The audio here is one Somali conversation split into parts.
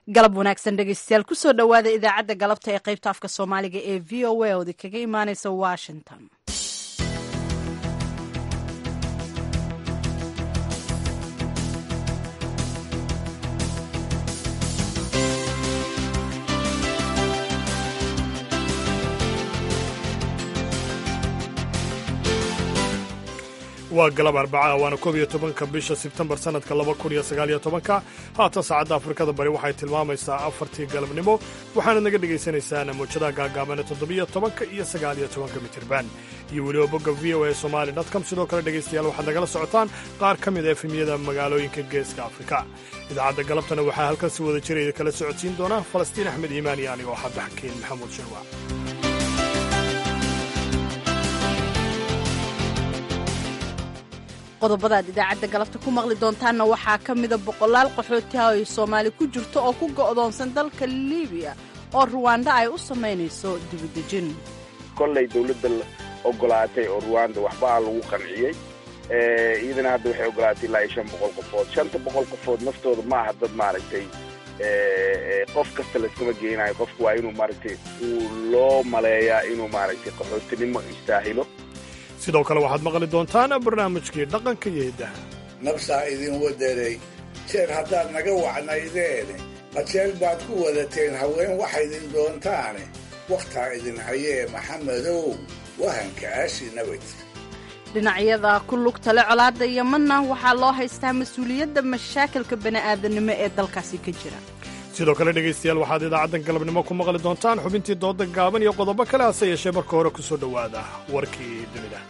galab wanaagsan dhegeystayaal kusoo dhowaada idaacadda galabta ee qaybta afka soomaaliga ee v o a oodi kaga imaaneysa washington waa galab arbaca waana koob iyo tobanka bisha sebtembar sannadka laba kun iyo sagaal iyo tobanka haatan saacadda afrikada bari waxay tilmaamaysaa afartii galabnimo waxaana naga dhagaysanaysaan mawjadaha gaagaabana toddobiyo tobanka iyo sagaal iyo tobanka mitirban iyo weliba bogga v o a somali com sidoo kale dhegaystayaal waxaad nagala socotaan qaar ka mid a efemiyada magaalooyinka geeska afrika idaacadda galabtana waxaa halkan si wada jiraya kala socodsiin doona falastiin axmed iimaan iyo anigoo xadda xakiin maxamuud shirwa qodobada aad idaacadda galabta ku maqli doontaanna waxaa ka mida boqolaal qaxootiha ay soomaali ku jirto oo ku go'doonsan dalka libiya oo ruwanda ay u samaynayso dibidejin kollay dawladda ogolaatay oo ruwanda waxbaa lagu qanciyey iyadana hadda waxay ogolaatay ilaa iyo shan boqol qofood shanta boqol qofood naftooda ma aha dad maaragtay qof kasta layskama geenayo qofku waa inuu maaragtay uu loo maleeyaa inuu maaragtay qaxootinimo istaahilo sidoo kale waxaad maqli doontaan barnaamijkii dhaqanka iyo hiddaha nabsaa idin waderay jeer haddaad naga wacnaydeene qajeel baad ku wadateen haween waxaydin doontaane wakhtaa idin hayee maxamedow wahanka aashi nabad dhinacyada ku lugtale colaadda yemanna waxaa loo haystaa mas-uuliyadda mashaakilka bani'aadanimo ee dalkaasi ka jira sidoo kale dhegaystayaal waxaad idaacaddan galabnimo ku maqli doontaan xubintii dooda gaaban iyo qodobo kale hase yeeshee marka hore ku soo dhowaada warkii dunida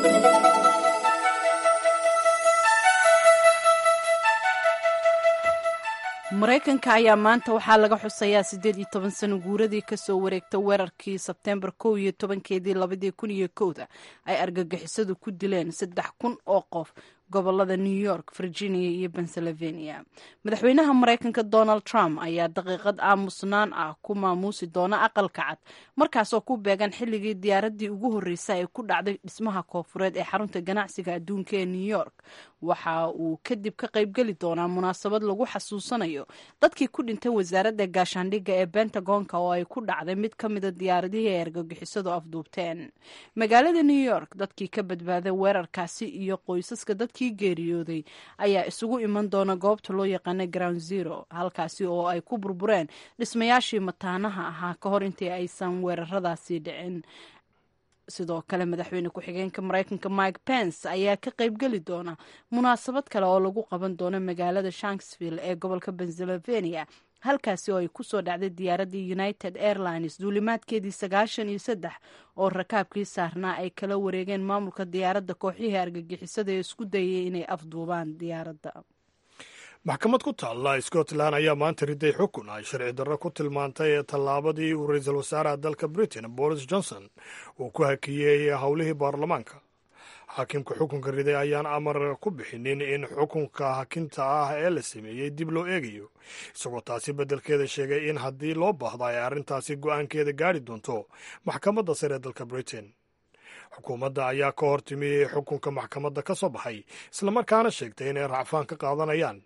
maraykanka ayaa maanta waxaa laga xusayaa siddeed iyo toban sano guuradii kasoo wareegta weerarkii sebteembar kow iyo tobankeedii labadii kun iyo kowda ay argagixisadu ku dileen saddex kun oo qof gobolada new york virginia iyo pennsylvania madaxweynaha maraykanka donald trump ayaa daqiiqad aamusnaan ah ku maamuusi doona aqalka cad markaasoo ku beegan xilligii diyaaradii ugu horreysay ay ku dhacday dhismaha koofureed ee xarunta ganacsiga adduunka ee new york waxa uu kadib ka qaybgeli doonaa munaasabad lagu xasuusanayo dadkii ku dhintay wasaaradda gaashaandhigga ee bentagonka oo ay ku dhacday mid ka mida diyaaradihii ay argagixisadu afduubteen magaalada new york dadkii ka badbaaday weerarkaasi iyo qoysaska dadkii geeriyooday ayaa isugu iman doona goobta loo yaqaana ground zero halkaasi oo ay ku burbureen dhismayaashii mataanaha ahaa ka hor intii aysan weeraradaasi dhicin sidoo kale madaxweyne ku-xigeenka maraykanka mike pence ayaa ka qaybgeli doona munaasabad kale oo lagu qaban doono magaalada shanksville ee gobolka pennsylvania halkaasi oo ay kusoo dhacday diyaaraddii united airlines duulimaadkeedii sagaashan iyo saddex oo rakaabkii saarnaa ay kala wareegeen maamulka diyaaradda kooxihii argagixisada ee isku dayay inay afduubaan diyaaradda maxkamad ku taalla scotland ayaa maanta riday xukun ay sharci darro ku tilmaantay tallaabadii uu ra-iisul wasaaraha dalka britain boris johnson uu ku hakiyey howlihii baarlamaanka xaakimka xukunka riday ayaan amar ku bixinin in xukunka hakinta ah ee la sameeyey dib loo eegayo isagoo taasi beddelkeeda sheegay in haddii loo baahdo ay arrintaasi go'aankeeda gaari doonto maxkamadda sare ee dalka britain xukuumadda ayaa ka hor timi xukunka maxkamadda ka soo baxay islamarkaana sheegtay inay racfaan ka qaadanayaan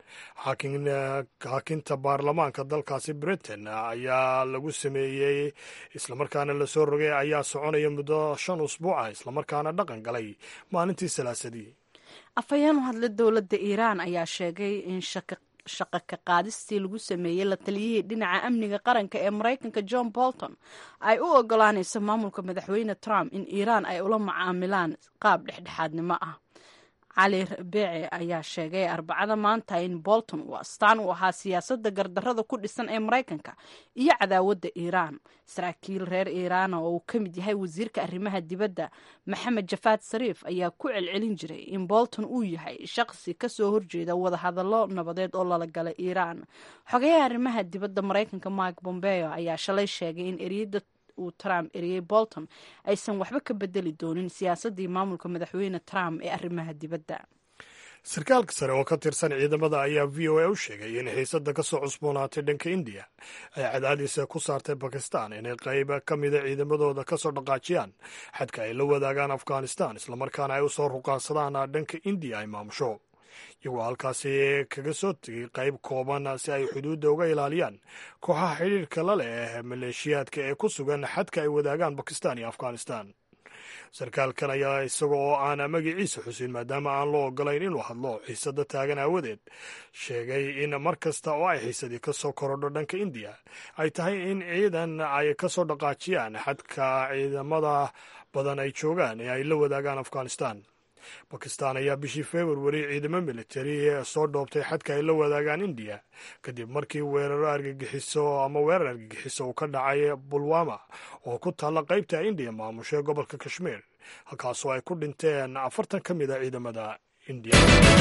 hakinta baarlamaanka dalkaasi britain ayaa lagu sameeyey islamarkaana lasoo rogay ayaa soconaya muddo shan usbuuca islamarkaana dhaqan galay maalintii salaasadii afhayeen u hadla dowladda iiraan ayaa sheegay in shaqo ka qaadistii lagu sameeyey la taliyihii dhinaca amniga qaranka ee maraykanka john bolton ay u ogolaanayso maamulka madaxweyne trump in iiraan ay ula macaamilaan qaab dhexdhexaadnimo ah cali beece ayaa sheegay arbacada maanta in bolton uu astaan u ahaa siyaasadda gardarrada ku dhisan ee maraykanka iyo cadaawadda iiraan saraakiil reer iiraana oo uu ka mid yahay wasiirka arrimaha dibadda maxamed jafaad sariif ayaa ku celcelin jiray in bolton uu yahay shaqsi kasoo horjeeda wadahadallo nabadeed oo lala galay iiraan xogayaha arrimaha dibadda maraykanka mike bombeo ayaa shalay sheegay in eriyada uu trump eriyey bolton aysan waxba ka bedeli doonin siyaasaddii maamulka madaxweyne trump ee arrimaha dibadda sarkaalka sare oo ka tirsan ciidamada ayaa v o a u sheegay in xiisadda ka soo cusboonaatay dhanka indiya ay cadaadiisa ku saartay bakistan inay qayb ka mida ciidamadooda ka soo dhaqaajiyaan xadka ay la wadaagaan afghanistan islamarkaana ay u soo ruqaansadaan dhanka indiya ay maamusho iyagoo halkaasi kaga soo tegay qayb kooban si ay xuduudda uga ilaaliyaan kooxaha xidhiirka la leh maleeshiyaadka ee ku sugan xadka ay wadaagaan bakistan iyo afghanistan sarkaalkan ayaa isaga oo aan magaciisa xusin maadaama aan loo ogolayn inuu hadlo xiisada taagan aawadeed sheegay in mar kasta oo ay xiisadii ka soo korodho dhanka indiya ay tahay in ciidan ay ka soo dhaqaajiyaan xadka ciidamada badan ay joogaan ee ay la wadaagaan afghanistan bakistan ayaa bishii februari ciidamo militari soo dhoobtay xadka ay la wadaagaan indiya kadib markii weeraro argagixiso ama weerar argagixiso uu ka dhacay bulwama oo ku taalla qaybta indiya maamusha gobolka kashmiir halkaasoo ay ku dhinteen afartan ka mid a ciidamada indiya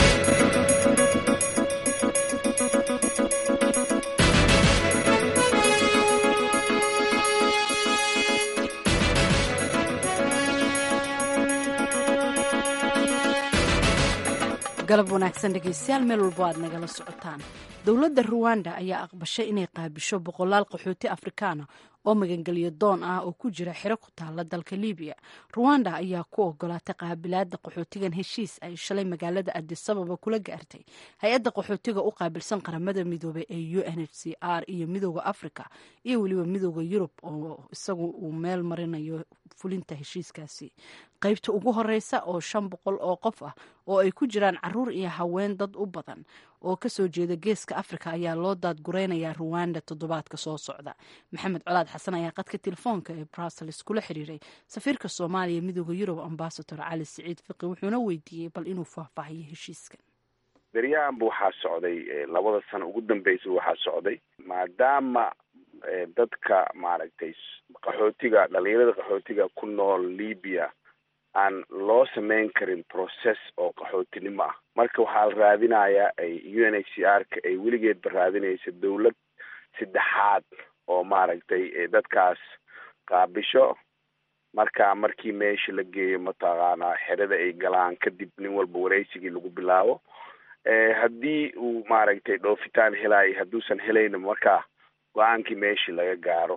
galab wanaagsan dhegeystayaal meel walbo aad nagala socotaan dowladda ruwanda ayaa aqbashay inay qaabisho boqolaal qaxooti afrikaana oo magangelyo doon ah oo ku jira xero ku taala dalka libiya ruwanda ayaa ku ogolaatay qaabilaada qaxootigan heshiis ay shalay magaalada adisababa kula gaartay hay-adda qaxootiga u qaabilsan qaramada midoobey ee u n h c r iyo midooda africa iyo weliba midooda yurub oo isagu uu meel marinayo fulinta heshiiskaasi qaybta ugu horeysa oo shan boqol oo qof ah oo ay ku jiraan caruur iyo haween dad u badan oo kasoo jeeda geeska africa ayaa loo daadgureynayaa ruwanda toddobaadka soo socda maxamed colaad xasan ayaa qadka telefoonka ee brussels kula xiriiray safiirka soomaaliya midooda yurub ambasador cali siciid fiqi wuxuuna weydiiyey bal inuu faahfaahiyo heshiiskan beryahanba waxaa socday labada sano ugu dambeysa waxaa socday maadaama dadka maaragtay qaxootiga dhalinyarada qaxootiga ku nool libya aan loo samayn karin process oo qaxootinimo ah marka waxaa la raadinayaa u n h c r ka ay weligeedba raadinaysa dawlad saddexaad oo maaragtay dadkaas qaabisho marka markii meesha la geeyo mataqaanaa xerada ay galaan kadib nin walba wareysigii lagu bilaabo haddii uu maaragtay dhoofitaan helaayo hadduusan helayna markaa go-aankii meeshii laga gaaro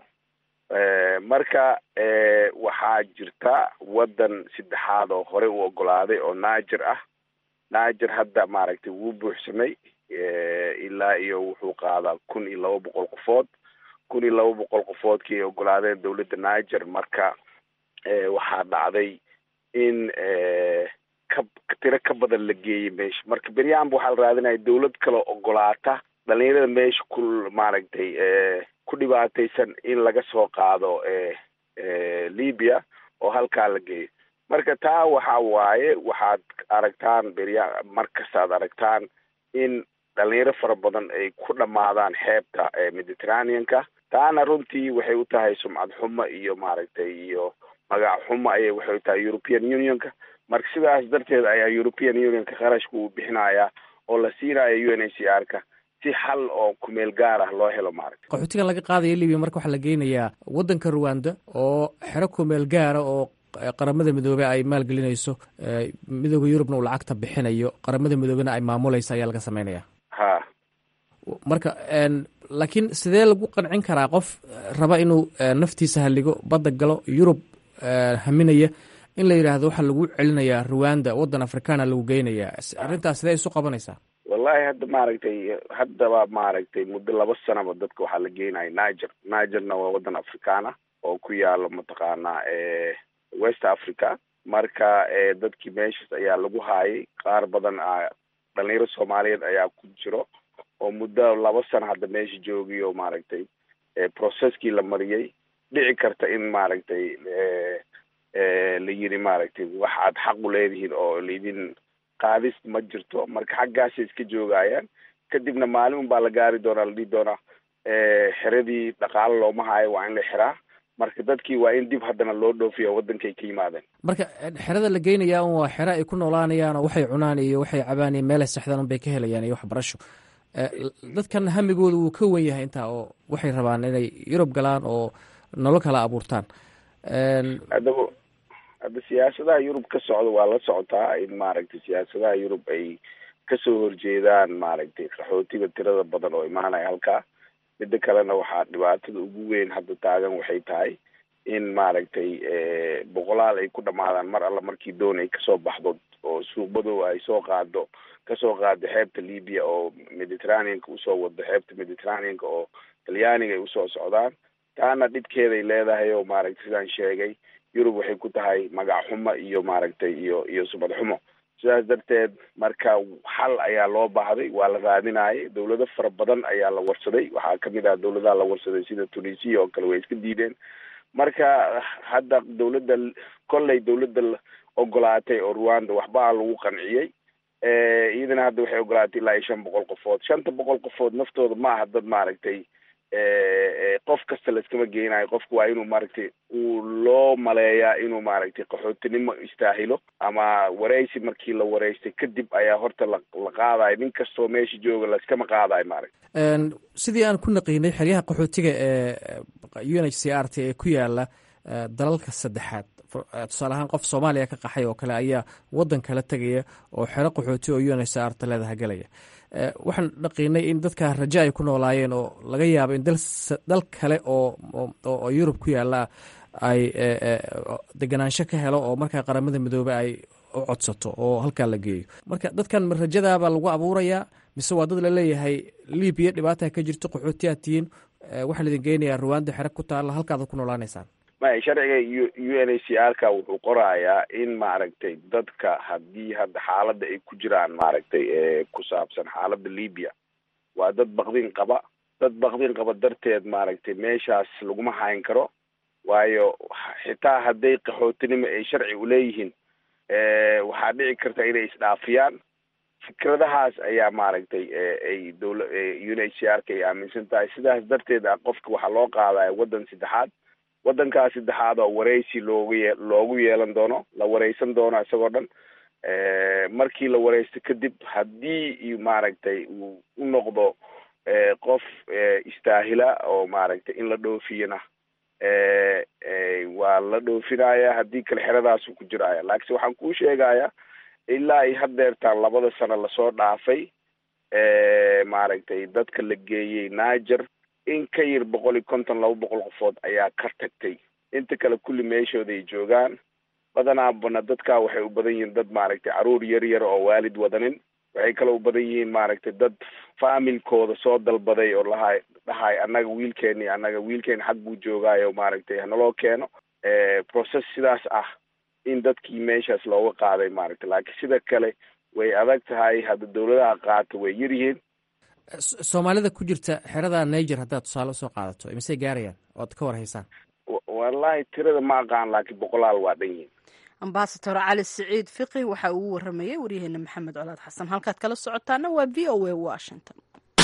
marka waxaa jirta waddan saddexaad oo horey u ogolaaday oo naajer ah naajer hadda maaragtay wuu buuxsamay ilaa iyo wuxuu qaadaa kun iyo laba boqol qofood kun iyo laba boqol qofoodkii ay ogolaadeen dawladda naajer marka waxaa dhacday in ka tiro ka badan la geeyey meesha marka beryahanba waxaa la raadinaya dawlad kaloo ogolaata dhalinyarada meesha ku maaragtay ku dhibaataysan in laga soo qaado libya oo halkaa la geeyo marka taa waxa waaye waxaad aragtaan berya markastaad aragtaan in dhalinyaro fara badan ay ku dhamaadaan xeebta mediterraneanka taana runtii waxay u tahay sumcad xumo iyo maaragtay iyo magac xumo ayay waxay u tahay european unionka marka sidaas darteed ayaa european unionka qarashka uu bixinayaa oo la siinayo u n h c r ka si xal oo kumeel gaar ah loo helo maaragta qaxootiga laga qaadaya libiya marka waxaa la geynayaa waddanka ruwanda oo xero kumeel gaara oo qaramada midoobey ay maalgelinayso midooda yurubna uu lacagta bixinayo qaramada midoobena ay maamulaysa ayaa laga sameynaya ha marka laakiin sidee lagu qancin karaa qof raba inuu naftiisa halligo badda galo yurub haminaya in la yidhaahdo waxaa lagu celinayaa ruwanda waddan afrikaana lagu geynayaa arrintaas sidee isu qabanaysaa wallahi hadda maaragtay haddaba maaragtay muddo laba sanaba dadka waxaa la geenaya niger nigerna waa waddan afrikaana oo ku yaalo mataqaanaa west africa marka dadkii meeshas ayaa lagu haayay qaar badan dhalinyaro soomaaliyeed ayaa ku jiro oo muddo laba sano hadda meesha joogiyo maaragtay processkii la mariyey dhici karta in maaragtay la yiri maaragtay wax aad xaq u leedihiin oo laidin qaadis ma jirto marka xaggaasay iska joogayaan kadibna maalin un baa la gaari doonaa la dhihi doonaa xeradii dhaqaalo looma haayo waa in la xiraa marka dadkii waa in dib haddana loo dhoofiya waddankay ka yimaadeen marka xerada la geynayaa un waa xero ay ku noolaanayaan oo waxay cunaan iyo waxay cabaan iyo meelay sexdaan un bay ka helayaan iyo waxbarasho dadkan hamigooda wuu ka wen yahay intaa oo waxay rabaan inay yurub galaan oo nolol kala abuurtaan haddaba hadda siyaasadaha yurub ka socda waa la socotaa in maaragtay siyaasadaha yurub ay kasoo horjeedaan maaragtay qaxootiga tirada badan oo imaanaya halkaa midda kalena waxaa dhibaatada ugu weyn hadda taagan waxay tahay in maaragtay boqolaal ay ku dhamaadaan mar alla markii doon ay kasoo baxdo oo suuqmadooda ay soo qaado kasoo qaada xeebta libya oo mediterraneanka usoo wado xeebta mediterraneanka oo talyaaniga ay usoo socdaan taana dhibkeeday leedahay oo maaragtay sidaan sheegay yurub waxay ku tahay magac xumo iyo maaragtay iyo iyo subad xumo sidaas darteed marka xal ayaa loo baahday waa la raadinayay dawlado fara badan ayaa la warsaday waxaa kamid ah dawladaha la warsaday sida tunisia oo kale way iska diideen marka hadda dawladda kolley dawladda ogolaatay oo rwanda waxbaa lagu qanciyey iyadana hadda waxay ogolaatay ilaa iyo shan boqol qofood shanta boqol qofood naftooda ma aha dad maaragtay qof kasta laiskama geenayo qofku waa inuu maaragtay uu loo maleeyaa inuu maaragtay qaxootinimo istaahilo ama wareysi markii la wareystay kadib ayaa horta la la qaadayo nin kastoo meesha jooga laiskama qaadayo maaragtay sidii aan ku naqiinay xeryaha qaxootiga ee u n h c r t ee ku yaala dalalka saddexaad tusaale ahaan qof soomaaliya ka qaxay oo kale ayaa wadan kala tegaya oo xero qaxooti oo u n h c r t leedaha gelaya waxaan dhaqiinay in dadka rajo ay ku noolaayeen oo laga yaabo in dal kale oo yurub ku yaala ay deganaansho ka helo oo markaa qaramada midoobe ay u codsato oo halkaa la geeyo marka dadkan rajadaabaa lagu abuurayaa mise waa dad laleeyahay libiya dhibaata ka jirto qaxooti aad tihiin waxaa laidin geynayaa ruwanda xere ku taalla halkaad ku noolaanaysaan maya sharciga u u n h c r ka wuxuu qorayaa in maaragtay dadka haddii hadda xaaladda ay ku jiraan maaragtay ku saabsan xaaladda libya waa dad bakdin qaba dad bakdin qaba darteed maaragtay meeshaas laguma hayn karo waayo xitaa hadday qaxootinimo ay sharci uleeyihiin waxaa dhici karta inay isdhaafiyaan fikradahaas ayaa maaragtay ay dawla u n h c r ka ay aaminsan tahay sidaas darteed a qofka waxaa loo qaadaya waddan saddexaad waddankaas saddexaad oo wareysi loogu ye loogu yeelan doono la wareysan doono isagoo dhan markii la wareysto kadib haddii maaragtay uu u noqdo qof istaahila oo maaragtay in la dhoofiyana waa la dhoofinaya haddii kale xeradaasu ku jiraya laakiinse waxaan kuu sheegaya ilaa ay hadeertaan labada sano lasoo dhaafay maaragtay dadka la geeyey niger in ka yar boqol iyo konton laba boqol qofood ayaa ka tagtay inta kale kulli meeshooda ay joogaan badanaabana dadkaa waxay u badan yihiin dad maaragtay caruur yar yar oo waalid wadanin waxay kale u badan yihiin maaragtay dad faamilkooda soo dalbaday oo lahay dhahay annaga wiilkeeni annaga wiilkeeni xag buu joogaayo maaragtay hanaloo keeno process sidaas ah in dadkii meeshaas looga qaaday maaragtay laakiin sida kale way adag tahay hadda dawladaha qaata way yar yihiin soomaalida ku jirta xerada niger haddaad tusaale usoo qaadato misey gaarayaan oad ka war haysaan wallahi tirada ma aqaan laakiin boqolaal waa dhan yihin ambasador cali siciid fiqi waxa uu waramayey waryaheena maxamed colaad xasan halkaad kala socotaana waa v o a washington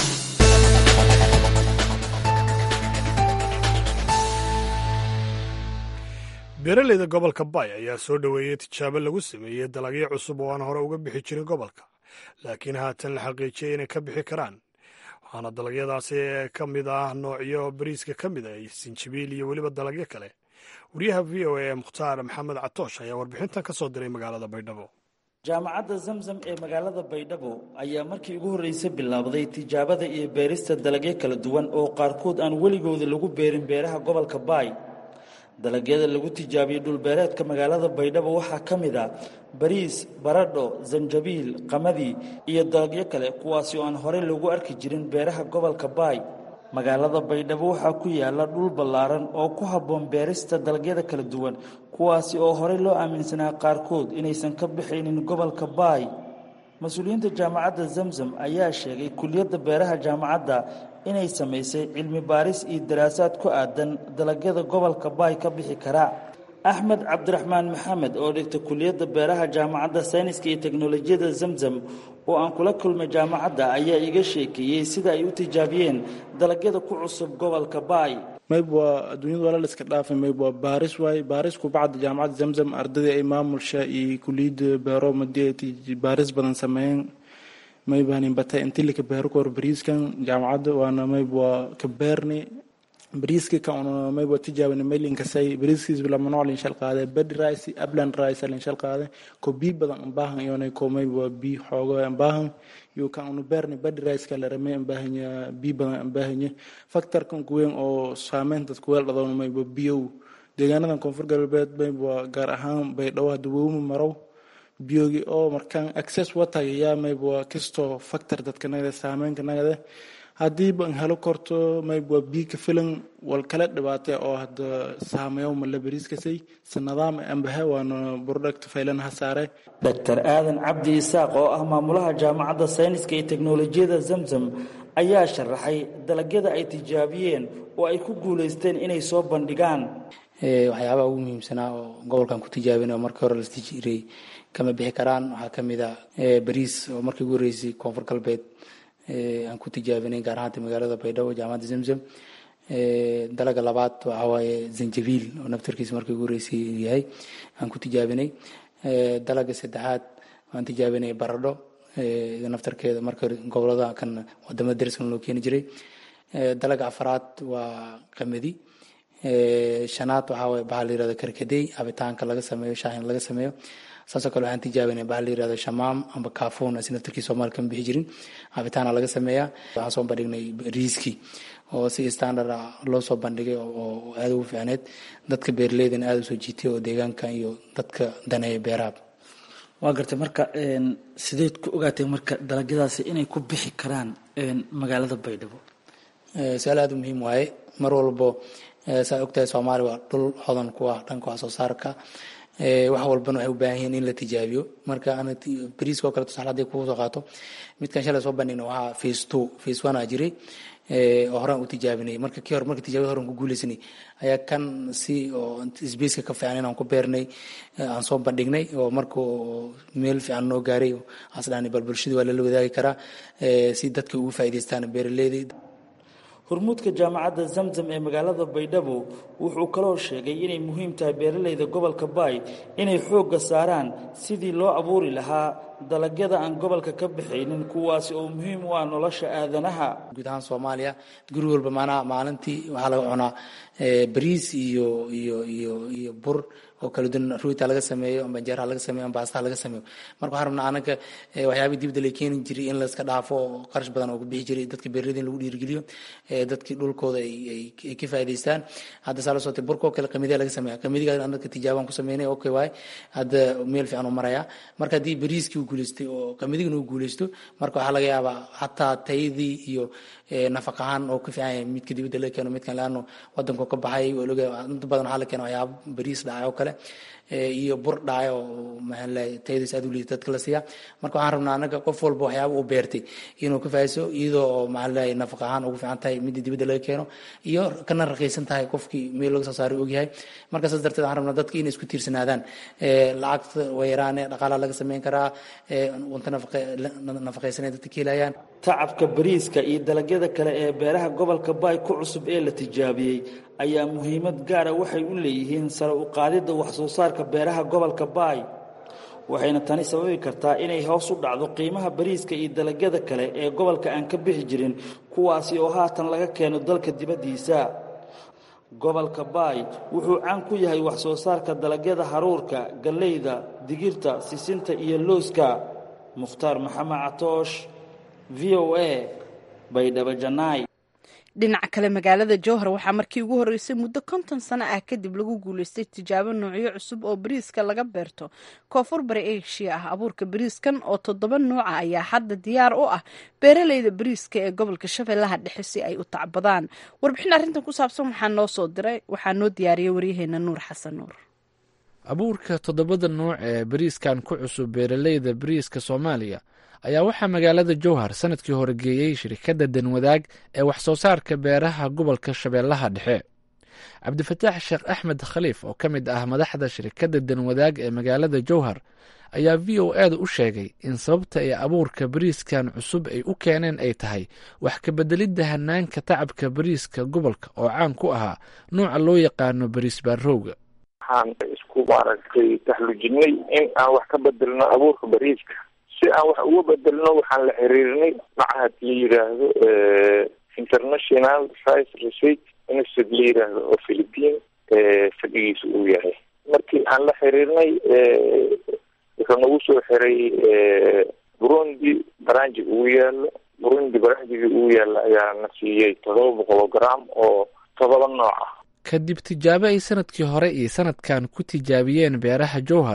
beeraleyda gobolka bay ayaa soo dhoweeyey tijaabo lagu sameeyey dalagyo cusub oo aan hore uga bixi jirin gobolka laakiin haatan la xaqiijiyey inay ka bixi karaan waxaana dalagyadaasi ka mid ah noocyo bariiska ka mid ah sinjibiil iyo weliba dalagyo kale wariyaha v o a ee mukhtaar maxamed catoosh ayaa warbixintan ka soo diray magaalada baydhabo jaamacadda zamzam ee magaalada baydhabo ayaa markii ugu horreysay bilaabday tijaabada iyo beerista dalagyo kala duwan oo qaarkood aan weligooda lagu beerin beeraha gobolka baay dalagyada lagu tijaabiyey dhulbeereedka magaalada baydhabo waxaa ka mid ah bariis baradho zanjabiil qamadi iyo dalagyo kale kuwaasi oo aan horey loogu arki jirin beeraha gobolka baay magaalada baydhabo waxaa ku yaala dhul ballaaran oo ku habboon beerista dalagyada kala duwan kuwaasi oo horey loo aaminsanaa qaarkood inaysan ka bixaynin gobolka baay mas-uuliyiinta jaamacadda zamzam ayaa sheegay kuliyadda beeraha jaamacadda inay samaysay cilmi baaris iyo daraasaad ku aadan dalagyada gobolka baay ka bixi kara axmed cabdiraxmaan maxamed oo dhigta kuliyadda beeraha jaamacadda sayniska iyo teknolojiyadda zamzam oo aan kula kulmay jaamacadda ayaa iga sheekeeyey sida ay u tijaabiyeen dalagyada ku cusub gobolka baay mayb waa adduunyada waa la iska dhaafay mayb waa baaris waay baaris kubacda jaamacadda zamzam ardadii ay maamulsha iyo kuliyadda beero madii ay baaris badan sameeyeen maybahanin batay intii laka beero kahor bariiskan jaamacadda waana mayb waa ka beerni bariiska ka una mayb waa tijaabina maylinkasay bariiskiis lama nooc linshal qaade bed rice upland rice linshal qaade ko bii badan ambaahan iyona ko mayb waa bii xoogo ambaahan iyo kan una beerni bed rice ka la ramay ambaahanya bii badan ambaahanya factorkan kuweyn oo saameynta kuweel dhadowna mayb waa biyow deegaanadan koonfur galbeed mayb waa gaar ahaan baydhabo hadda wowma marow biyogi oo markaan access watagayaa mayba waa kastoo factor dadka nagada saameynka nagada haddiiba an helo korto mayba waa biyo ka filan wal kala dhibaatay oo hadda saameeyo mala bariiskasay si nidaam ambahe waana product faylanaha saare dr aadan cabdi isaaq oo ah maamulaha jaamacadda sayniska iyo teknolojiyada zamzam ayaa sharaxay dalagyada ay tijaabiyeen oo ay ku guulaysteen inay soo bandhigaan waxyaabaha ugu muhiimsanaa oo gobolkan ku tijaabina oo markii hore lasti jiray kama bixi karaan waxaa kamid a bariis oo markii ugu horeysay koonfur galbeed aan ku tijaabinay gaar ahaanta magaalada baydhabo jaamacadda zamzam dalaga labaad waxaa waaye zanjabiil oo naftarkiisa markii ugu horeysay yahay aan ku tijaabinay dalaga saddexaad waan tijaabinay baradho naftarkeeda marka gobolada kan wadamada dariskan loo keeni jiray dalaga afaraad waa qamadi shanaad waxaa waye bahal la yirahdo karkadey cabitaanka laga sameeyo shaahin laga sameeyo saasoo kale waxaan tijaabinay bahal la yirahdo shamaam amba kaafoon asi naftarkii soomaali kama bixi jirin cabitaana laga sameeyaa waxaan soo bandhignay riiski oo si standard ah loo soo bandhigay oo aada ugu fiicneed dadka beeraleydana aada usoo jiitay oo deegaanka iyo dadka daneeya beeraha waa gartay marka sideed ku ogaatay marka dalagyadaasi inay ku bixi karaan magaalada baydhabo su-aal aada u muhiim waaye mar walbo saa ogtahay soomaaliya waa dhul hodan ku ah dhanka wax soo saarka wax walbana waxay u baahan yihiin in la tijaabiyo marka ana bariiska oo kale tusaale hadday kugu soo qaato midkan shalay soo bandhigna waxaa face two face one aa jiray oo horaan u tijaabinay marka kii hore marka tijaabada horan ku guuleysanay ayaa kan si oo sbaceka ka fiican inaan ku beernay aan soo bandhignay oo marka meel fiican noo gaaray asdhaani bal bulshada waa lala wadaagi karaa si dadka ugu faa'iidaystaan beeraleyda hormuudka jaamacadda zamzam ee magaalada baydhabo wuxuu kaloo sheegay inay muhiim tahay beeralayda gobolka baay inay xoogga saaraan sidii loo abuuri lahaa dalagyada aan gobolka ka baxaynin kuwaasi oo muhiim u ah nolosha aadanaha guud ahaan soomaaliya guri walba maanaha maalintii waxaa laga cunaa bariis iyo iyo iyo iyo bur oo kala duwan ruuta laga sameeyo amba jeeraha laga sameeyo amba baastaha laga sameeyo marka waxaan rabnaa anaga waxyaabihii dibadda la keeni jiray in layska dhaafo oo qarash badan oo ku bixi jiray dadka beeraleyda in lagu dhiirigeliyo dadkii dhulkooda ay ka faa'iidaystaan hadda saa la sotay burka oo kale qamidiga laga sameeya qamidiga anaka tijaabaan ku sameynay okay waay hadda meel fiican uu marayaa marka haddii bariiskii uu guuleystay oo qamidigana uu guuleysto marka waxaa laga yaabaa xataa tayadii iyo nafaq ahaan oo ka fiican yahay midka dibadda laga keeno midkan laano wadanku ka baxay inta badan waxaa la keena waxyaaba bariis dhacay oo kale iyo bur dhacay oo maxaanlahay tayadiis aad u liita dadka la siiya marka waxaan rabnaa anaga qof walba waxyaaba uu beertay inuu ka faa'iiso iyadoo oo maxaanlahay nafaq ahaan ugu fiican tahay midda dibadda laga keeno iyo kana raqiisan tahay qofkii meel laga soo saaray ogyahay marka saas darteed waxaan rabnaa dadka inay isku tiirsanaadaan lacagta way yaraane dhaqaalaha laga sameyn karaa cunto nafaqaysanay dadka ka helayaan tacabka bariiska iyo dalagyada kale ee beeraha gobolka baay ku cusub ee la tijaabiyey ayaa muhiimad gaara waxay u leeyihiin sare u qaadidda wax soo saarka beeraha gobolka baay waxayna tani sababi kartaa inay hoos u dhacdo qiimaha bariiska iyo dalagyada kale ee gobolka aan ka bixi jirin kuwaasi oo haatan laga keeno dalka dibaddiisa gobolka baay wuxuu caan ku yahay wax soo saarka dalagyada haruurka galleyda digirta sisinta iyo looska mukhtaar maxamed catoosh v o a baydhabo janaay dhinaca kale magaalada jowhar waxaa markii ugu horreysay muddo konton sano ah kadib lagu guulaystay tijaabo noocyo cusub oo bariiska laga beerto koonfur bari eshiya ah abuurka bariiskan oo toddoba nooca ayaa hadda diyaar u ah beeraleyda bariiska ee gobolka shabeellaha dhexe si ay u tacbadaan warbixin arrintan ku saabsan waxaa noo soo diray waxaa noo diyaariyay waryaheena nuur xasan nuur abuurka toddobada nooc ee bariiskan ku cusub beeraleyda bariiska soomaaliya ayaa waxaa magaalada jowhar sanadkii hore geeyey shirkadda danwadaag ee wax soo saarka beeraha gobolka shabeellaha dhexe cabdifataax sheekh axmed khaliif oo ka mid ah madaxda shirkadda danwadaag ee magaalada jowhar ayaa v o eeda u sheegay in sababta ay abuurka bariiskan cusub ay u keeneen ay tahay wax kabeddelidda hanaanka tacabka bariiska gobolka oo caan ku ahaa nuuca loo yaqaano bariis baarowga waxaan isku maaragtay taxlujinay in aan wax ka bedelno abuurka bariiska si aan wax uga bedelno waxaan la xiriirnay macahad la yidhaahdo international rice research institute la yidhaahdo oo philippine fadhigiisa uu yahay markii aan la xiriirnay wuxuu nagu soo xiray burundi baranji ugu yaalo burundi baranjigii ugu yaalo ayaa na siiyey todoba boqol gram oo todoba nooc ah kadib tijaabo ay sanadkii hore iyo sanadkan ku tijaabiyeen beeraha jowhar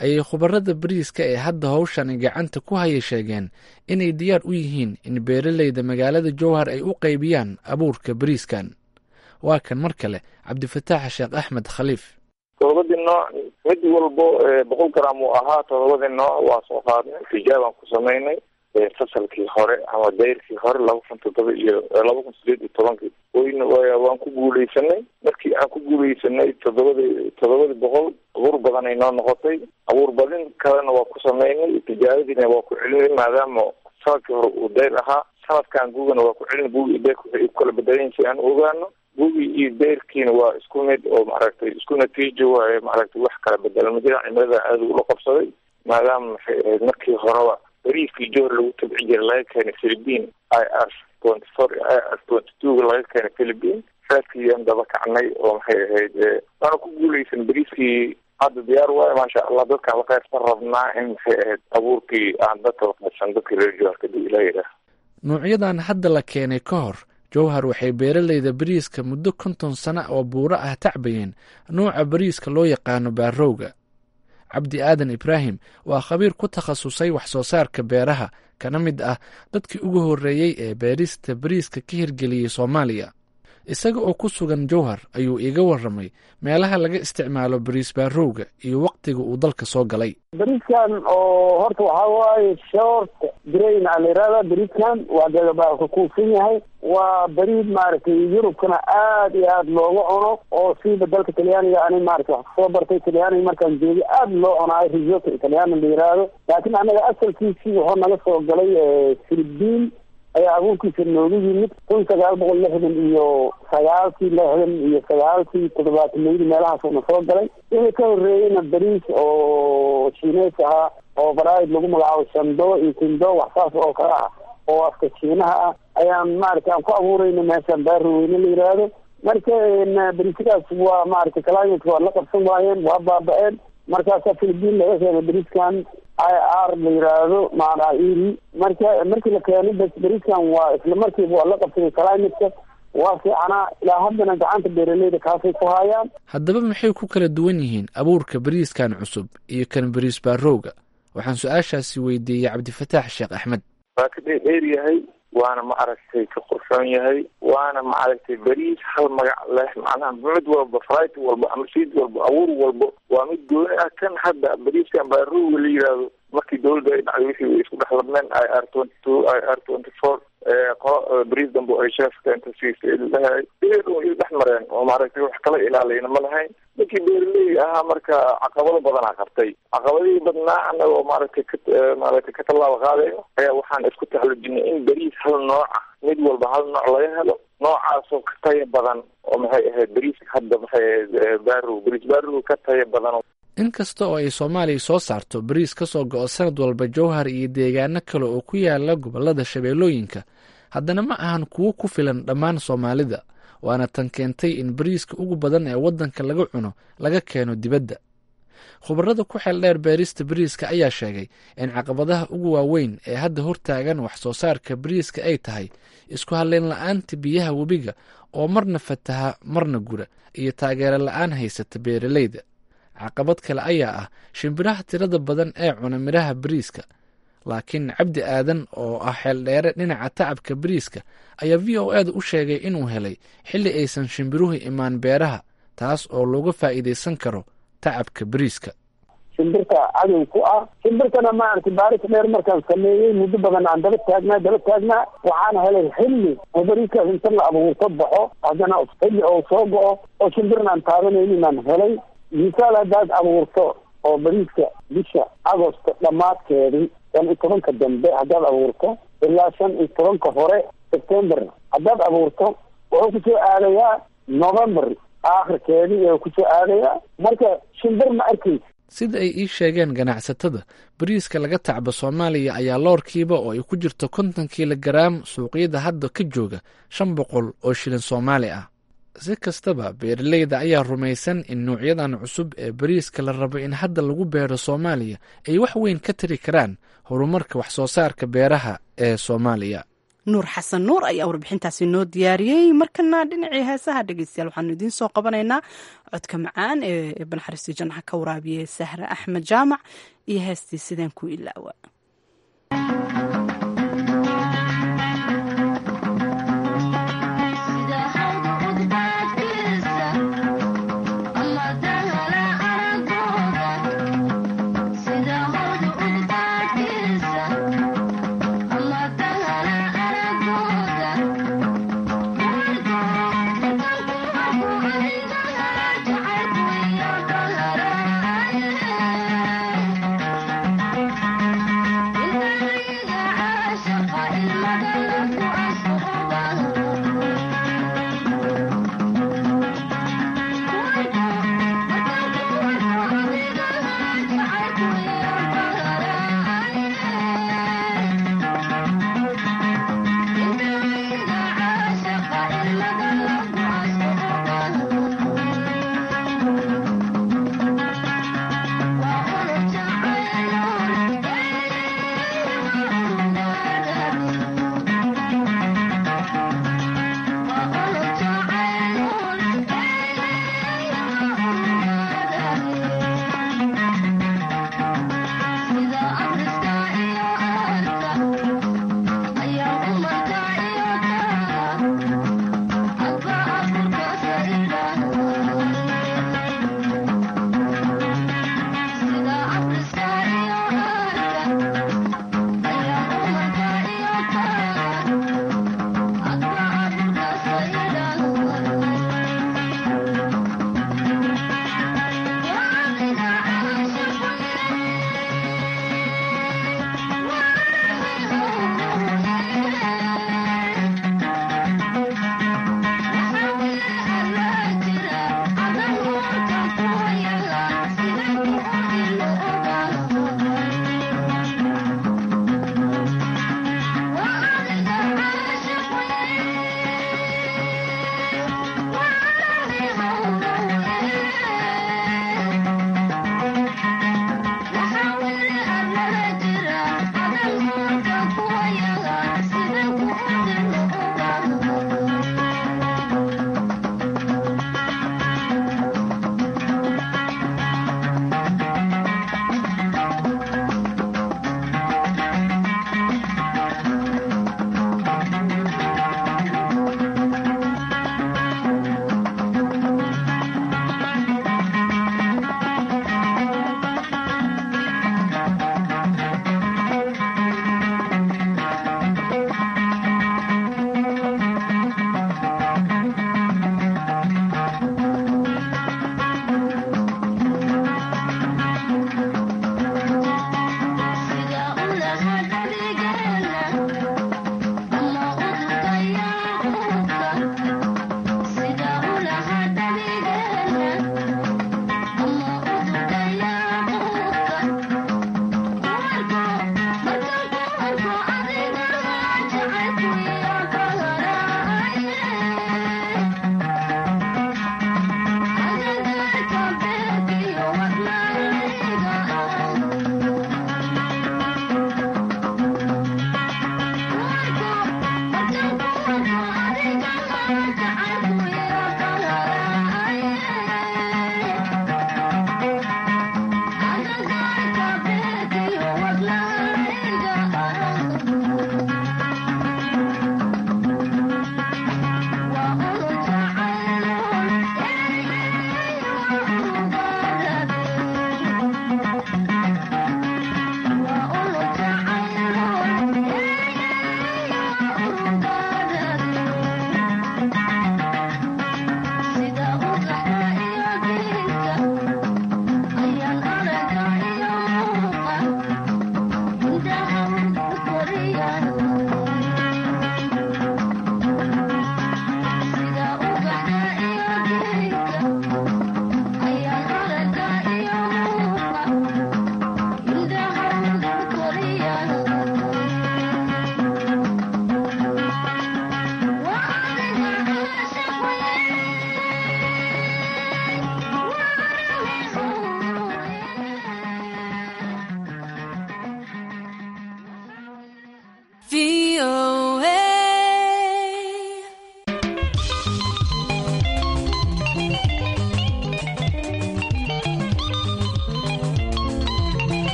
ayay khubarada bariiska ee hadda howshani gacanta ku haya sheegeen inay diyaar u yihiin in beeraleyda magaalada jowhar ay u qaybiyaan abuurka bariiskan waa kan mar kale cabdifataax sheekh axmed khaliif todobadii nooc mid walbo boqol gram uu ahaa todobadii nooc waa soo qaadnay tijaabaan ku samaynay fasalkii hore ama dayrkii hore laba kun toddoba iyo laba kun sideed iyo tobankii wayna waan ku guuleysanay markii aan ku guuleysanay toddobadii toddobadii boqol abuur badan ay noo noqotay abuur badin kalena waa ku samaynay tijaabadiina waa ku celinay maadaama sanadkii hore uu dayr ahaa sanadkan gugana waa ku celinay gugi iyo dayrka waxay ku kala bedelan si aan ogaano gugi iyo dayrkiina waa isku mid oo maaragtay isku natiijo waaye maaragtay wax kala bedelan majira cimilada aada ula qabsaday maadaama maxay ahayd markii horeba bariiskii johor lagu tabci jiray laga keenay philippine i r twenty four i r twenty twoga laga keenay philippine raaskiiyaan daba kacnay oo maxay ahayd waana ku guuleysan bariiskii hadda diyaar waayo maasha allah dadkaan la qaybsan rabnaa in maxay ahayd abuurkii aan dadka la qaybsan dadkii reer johor kadib ilaa yidhaah nuucyadan hadda la keenay ka hor jowhar waxay beeraleyda bariiska muddo konton sano oo buuro ah tacbayeen nuuca bariiska loo yaqaano baarowga cabdi aadan ibraahim waa khabiir ku takhasusay wax soo saarka beeraha kana mid ah dadkii ugu horreeyey ee beerista bariiska ka hirgeliyey soomaaliya isaga oo ku sugan jowhar ayuu iiga warramay meelaha laga isticmaalo bariis baarowga iyo waktiga uu dalka soo galay bariiskan oo horta waxaa waaye short grain aa la yihahda bariiskan waa gagabaa ka kuusan yahay waa bariid maaragtay yurubkana aad iyo aad looga cuno oo siiba dalka talyaaniga ani maaragtay wax kasoo bartay talyaaniga markaan joogay aad loo cunaayo risotto italyaana la yiraahdo laakiin anaga asalkiisii wuxuu naga soo galay philippine ayaa abuurkiisa noogu yimid kun sagaal boqol lixdan iyo sagaalkii lixdan iyo sagaalkii toddobaatanaydi meelahaasuna soo galay wixii ka horreeyeyna bariis oo shiineys ahaa oo baraid lagu magacaabo shando iyo kindo wax saas oo kale ah oo afka shiinaha ah ayaan maaragtay aan ku abuurayna meeshaan baaroweyne la yiraahdo marka bariisyadaas waa maaragtay climatka waa la qabsan waayeen waa baaba-een markaasaa philippine laga keenay bariiskan i r la yiraahdo maanaa iri marka markii la keenay bas bariiskan waa isla markiiba waa la qabsaday climatka waa fiicanaa ilaa haddana gacanta beeraleyda kaasay ku hayaan haddaba maxay ku kala duwan yihiin abuurka bariiskan cusub iyo kan bariis baarowga waxaan su-aashaasi weydiiyey cabdifataax sheekh axmed waa ka dheer yahay waana ma aragtay ka qurxoon yahay waana ma aragtay beriis hal magac leh macnaha mid walba frit walba ama siid walba abuur walba waa mid gooni ah kan hadda beriiskan baaruga la yihahdo markii dawladda ay dhacday wixii way isku dhex labneen i r twenty two i r twenty four qolo beriis dambe ay sheefka inta siisay lahay iy dhex mareen oo maaragtay wax kala ilaaliyna ma lahayn ninkii beeraley ahaa marka caqabado badanaa qabtay caqabadihii badnaa anagoo maaragtay ka maaragtay ka tallaabo qaadayo ayaa waxaan isku taxlujinay in beriis hal nooca mid walba hal nooc laga helo noocaasoo ka taya badan oo maxay ahayd beriiska hadda maxay ahayd baarow beriis baarow ka taya badan inkasta oo ay soomaaliya soo saarto bariis ka soo go-o sanad walba jowhar iyo deegaano kale oo ku yaala gobollada shabeellooyinka haddana ma ahan kuwo ku filan dhammaan soomaalida waana tan keentay in bariiska ugu badan ee waddanka laga cuno laga keeno dibadda khubarada ku xeel dheer beerista bariiska ayaa sheegay in caqabadaha ugu waaweyn ee hadda hortaagan wax soo saarka bariiska ay tahay isku halleyn la-aanta biyaha webiga oo marna fataha marna gura iyo taageero la-aan haysata beeraleyda caqabad kale ayaa ah shimbiraha tirada badan ee cuna midhaha bariiska laakiin cabdi aadan oo ah xeeldheere dhinaca tacabka bariiska ayaa v o eeda u sheegay inuu helay xilli aysan shimbiruhu imaan beeraha taas oo looga faa'iidaysan karo tacabka bariiska shimbirta cadow ku ah shimbirtana maaragtay baaris dheer markaan sameeyey muddo badan aan daba taagnaa daba taagnaa waxaan helay xilli oo bariiskaas inta la abuurto baxo haddana xilli oo soo go-o oo shimbirna aan taabanaynin aan helay misaal haddaad abuurto oo bariiska bisha agosto dhammaadkeedii shan iyo tobanka dambe haddaad abuurto ilaa shan iyo tobanka hore september haddaad abuurto wuxuu kusoo aadayaa november aakhirkeedii ee kusoo aadayaa marka shimbir ma arkaysa sida ay ii sheegeen ganacsatada bariiska laga tacbo soomaaliya ayaa loorkiiba oo ay ku jirto konton kiilogaraam suuqyada hadda ka jooga shan boqol oo shilin soomaali ah si kastaba beeraleyda ayaa rumaysan in nuucyadan cusub ee bariiska la rabo in hadda lagu beero soomaaliya ay wax weyn ka tari karaan horumarka wax soo saarka beeraha ee soomaaliya nuur xasan nuur ayaa warbixintaasi noo diyaariyey markana dhinacii heesaha dhegeystayaal waxaanu idiin soo qabanaynaa codka macaan ee banaxariistii jannaxa ka waraabiye sahre axmed jaamac iyo heestii sidaan ku ilaawa Thank you.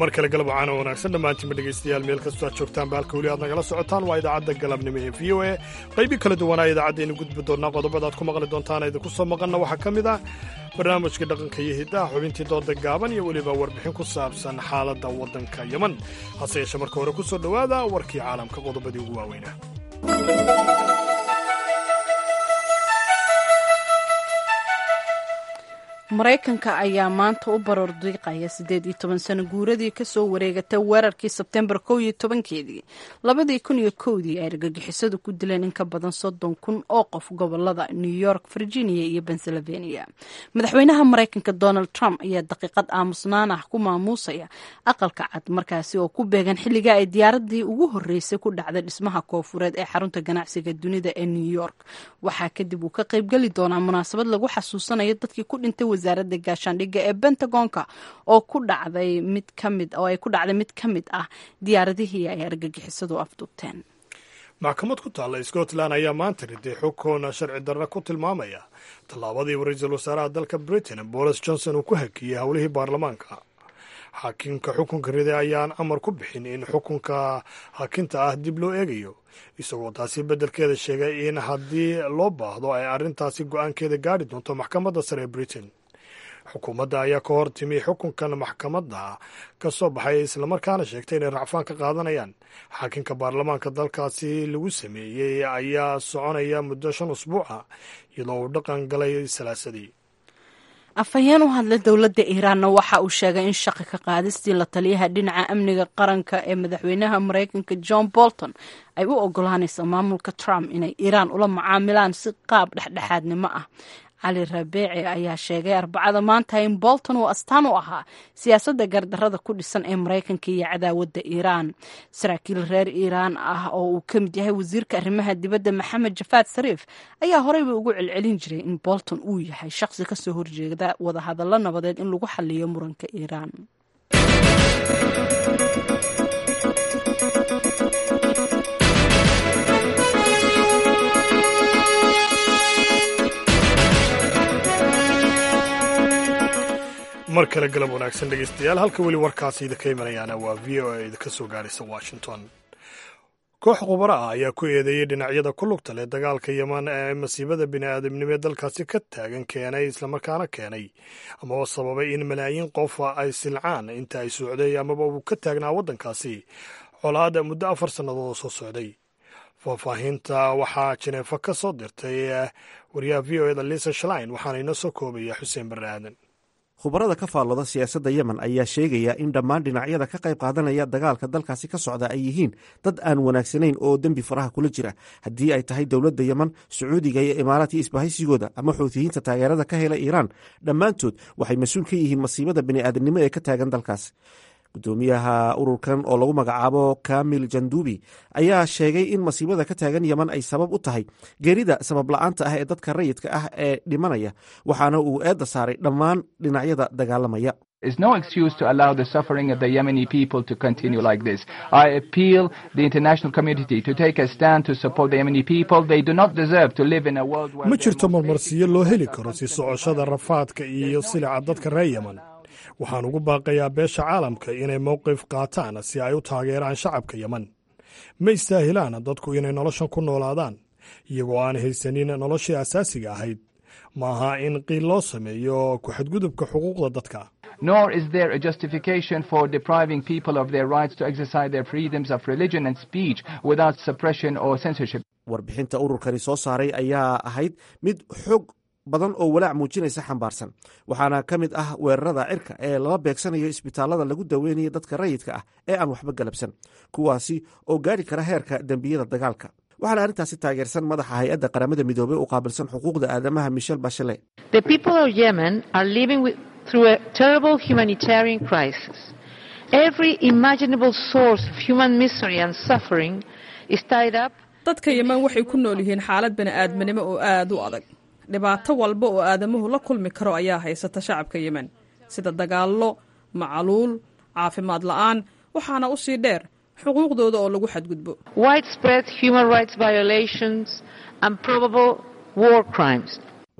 mar kale galab wacaana wanaagsan dhammaantiinba dhegaystayaal meel kastoo aad joogtaanba halka weli aad nagala socotaan waa idaacadda galabnimo ee v o a qaybi kala duwanaa idaacaddaaynu gudbi doonnaa qodobada aad ku maqli doontaan idinku soo maqanna waxaa ka mid ah barnaamijka dhaqanka iyo hiddaha xubintii dooda gaaban iyo weliba warbixin ku saabsan xaaladda waddanka yeman hase yeeshe marka hore ku soo dhowaada warkii caalamka qodobadii ugu waaweynaa maraykanka ayaa maanta u baroor diiqaya siddeed iyo toban sano guuradii kasoo wareegatay weerarkii sebtembar kow iyo tobankeedii labadii kun iyo kowdii ay argagixisadu ku dileen in ka badan soddon kun oo qof gobolada new york virginia iyo pennsylvania madaxweynaha maraykanka donald trump ayaa daqiiqad aamusnaan ah ku maamuusaya aqalka cad markaasi oo ku beegan xilliga ay diyaaradii ugu horreysay ku dhacday dhismaha koofureed ee xarunta ganacsiga dunida ee new york waxaa kadib uu ka qaybgeli doonaa munaasabad lagu xasuusanayo dadkii ku dhintay wasaaradda gaashaandhigga ee bentagonka oo ku dhacday mid kamid oo ay ku dhacday mid ka mid ah diyaaradihii ay argagixisadu afduubteen maxkamad ku taalla scotland ayaa maanta riday xukun sharci darra ku tilmaamaya tallaabadii ra-iisul wasaaraha dalka britain boris johnson uu ku hakiyey howlihii baarlamaanka xaakimka xukunka riday ayaan amar ku bixin in xukunka hakinta ah dib loo eegayo isagoo taasi beddelkeeda sheegay in haddii loo baahdo ay arrintaasi go-aankeeda gaadhi doonto maxkamadda sare ee britain xukuumadda ayaa ka hor timi xukunkan maxkamadda ka soo baxay islamarkaana sheegtay inay racfaan ka qaadanayaan xaakinka baarlamaanka dalkaasi lagu sameeyey ayaa soconaya muddo shan usbuuca iyadoo uu dhaqan galay salaasadii afhayeen u hadlay dowladda iiraanna waxa uu sheegay in shaqi ka qaadistii la taliyaha dhinaca amniga qaranka ee madaxweynaha maraykanka john bolton ay u ogolaanayso maamulka trump inay iiraan ula mucaamilaan si qaab dhexdhexaadnimo ah cali rabeeci ayaa sheegay arbacada maanta in bolton uu astaan u ahaa siyaasadda gardarrada ku dhisan ee maraykanka iyo cadaawadda iiraan saraakiil reer iiraan ah oo uu ka mid yahay wasiirka arrimaha dibadda maxamed jafaad sariif ayaa horeyba ugu celcelin jiray in bolton uu yahay shaqsi kasoo horjeeda wadahadallo nabadeed in lagu xaliyo muranka iiraan mar kale galab wanaagsan dhegaystayaal halka weli warkaasi idinka imanayaana waa v o a idinka soo gaaraysa washington koox khubaro ah ayaa ku eedeeyey dhinacyada ku lugta leh dagaalka yeman ee masiibada bini aadamnimo ee dalkaasi ka taagan keenay islamarkaana keenay amaba sababay in malaayiin qof ay silcaan inta ay socday amaba uu ka taagnaa waddankaasi colaada muddo afar sannadood oo soo socday faahfaahinta waxaa jineefa ka soo dirtay wariyaha v o eda lisa shalain waxaana inoo soo koobaya xuseen barre aadan khubarada ka faallooda siyaasadda yemen ayaa sheegaya in dhammaan dhinacyada ka qayb qaadanaya dagaalka dalkaasi ka socda ay yihiin dad aan wanaagsanayn oo dembi faraha kula jira haddii ay tahay dowladda yemen sacuudiga iyo imaaraadkii isbahaysigooda ama xuutiyiinta taageerada ka hela iiraan dhammaantood waxay mas-uul ka yihiin masiibada bini'aadamnimo ee ka taagan dalkaas gudoomiyaha ururkan oo lagu magacaabo kamil jandubi ayaa sheegay in masiibada ka taagan yeman ay sabab u tahay geerida sabab la-aanta ah ee dadka rayidka ah ee dhimanaya waxaana uu eedda saaray dhammaan dhinacyada dagaalamaya is no excuse to allow the suffering of the Yemeni people to continue like this. I appeal the international community to take a stand to support the Yemeni people. They do not deserve to live in a world where ma jirto marmarsiyo loo heli karo si socoshada rafaadka iyo silica dadka reer yemen waxaan ugu baaqayaa beesha caalamka inay mowqif qaataan si ay u taageeraan shacabka yemen ma istaahilaan dadku inay noloshan ku noolaadaan iyagoo aan haysanin noloshii asaasiga ahayd maaha in qiil loo sameeyo ku-xadgudubka xuquuqda dadka nor is there a justification for depriving people of their rights to exercise their freedoms of religion and speech without suppression or censorship warbixinta ururkani soo saaray ayaa ahayd mid xog badan oo walaac muujinaysa xambaarsan waxaana ka mid ah weerarada cirka ee lala beegsanayo isbitaalada lagu daweynayo dadka rayidka ah ee aan waxba galabsan kuwaasi oo gaari kara heerka dembiyada dagaalka waxaana arrintaasi taageersan madaxa hay-adda qaramada midoobey u qaabilsan xuquuqda aadamaha michel bashele dadka yeman waxay ku nool yihiin xaalad bani'aadminimo oo aad u adag dhibaato walba oo aadamuhu la kulmi karo ayaa haysata shacabka yemen sida dagaallo macaluul caafimaad la'aan waxaana u sii dheer xuquuqdooda oo lagu xadgudbo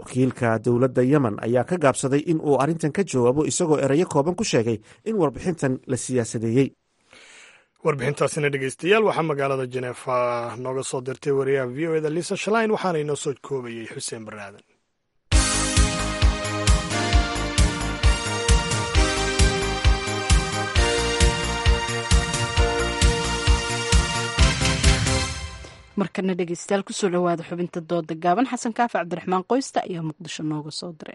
wakiilka dowladda yemen ayaa ka gaabsaday in uu arrintan ka jawaabo isagoo erayo kooban ku sheegay in warbixintan la siyaasadeeyey warbixintaasina dhegeystayaal waxaa magaalada jeneefa nooga soo dirtay wariyaha v o eda lisa shalain waxaana inoo soo koobayey xuseen baraaden markana dhegeystayaal kusoo dhowaada xubinta dooda gaaban xasan kaafi cabdiraxmaan qoysta ayaa muqdisho nooga soo diray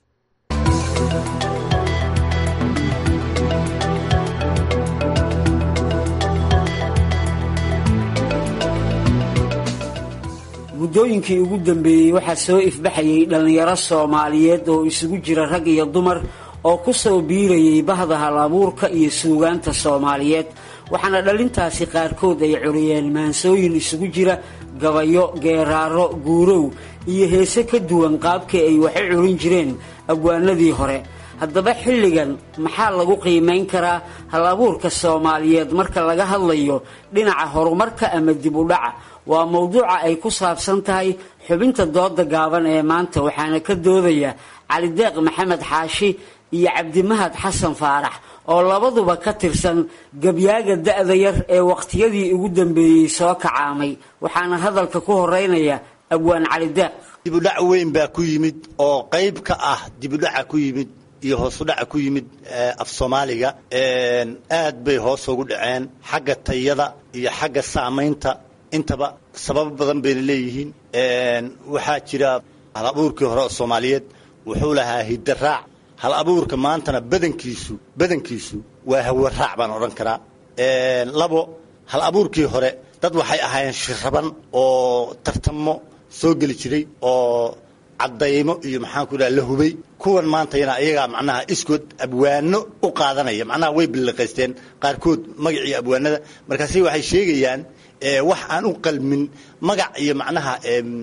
muddooyinkii ugu dambeeyey waxaa soo ifbaxayay dhallinyaro soomaaliyeed oo isugu jira rag iyo dumar oo ku soo biirayay bahda hal abuurka iyo suugaanta soomaaliyeed waxaana dhalintaasi qaarkood ay curiyeen maansooyin isugu jira gabayo geeraaro guurow iyo heese ka duwan qaabkii ay wax u curin jireen abwaanadii hore haddaba xilligan maxaa lagu qiimayn karaa hal abuurka soomaaliyeed marka laga hadlayo dhinaca horumarka ama dib u dhaca waa mowduuca ay ku saabsan tahay xubinta dooda gaaban ee maanta waxaana ka doodaya calideeq maxamed xaashi iyo cabdimahad xasan faarax oo labaduba ka tirsan gabyaaga da-da yar ee wakhtiyadii ugu dambeeyey soo kacaamay waxaana hadalka ku horeynaya abwaan calideeq dibudhac weyn baa ku yimid oo qayb ka ah dibudhaca ku yimid iyo hoosudhaca ku yimid af soomaaliga aad bay hoos ugu dhaceen xagga tayada iyo xagga saamaynta intaba sababo badan bayna leeyihiin waxaa jira hal abuurkii hore oo soomaaliyeed wuxuu lahaa hidaraac hal abuurka maantana badankiisu badankiisu waa hawaraac baan odhan karaa labo hal abuurkii hore dad waxay ahaayeen shiraban oo tartamo soo geli jiray oo caddaymo iyo maxaanku dhaha la hubay kuwan maantayana iyagaa macnaha iskood abwaano u qaadanaya macnaha way billiqaysteen qaarkood magacii abwaanada markaasi waxay sheegayaan wax aan u qalmin magac iyo macnaha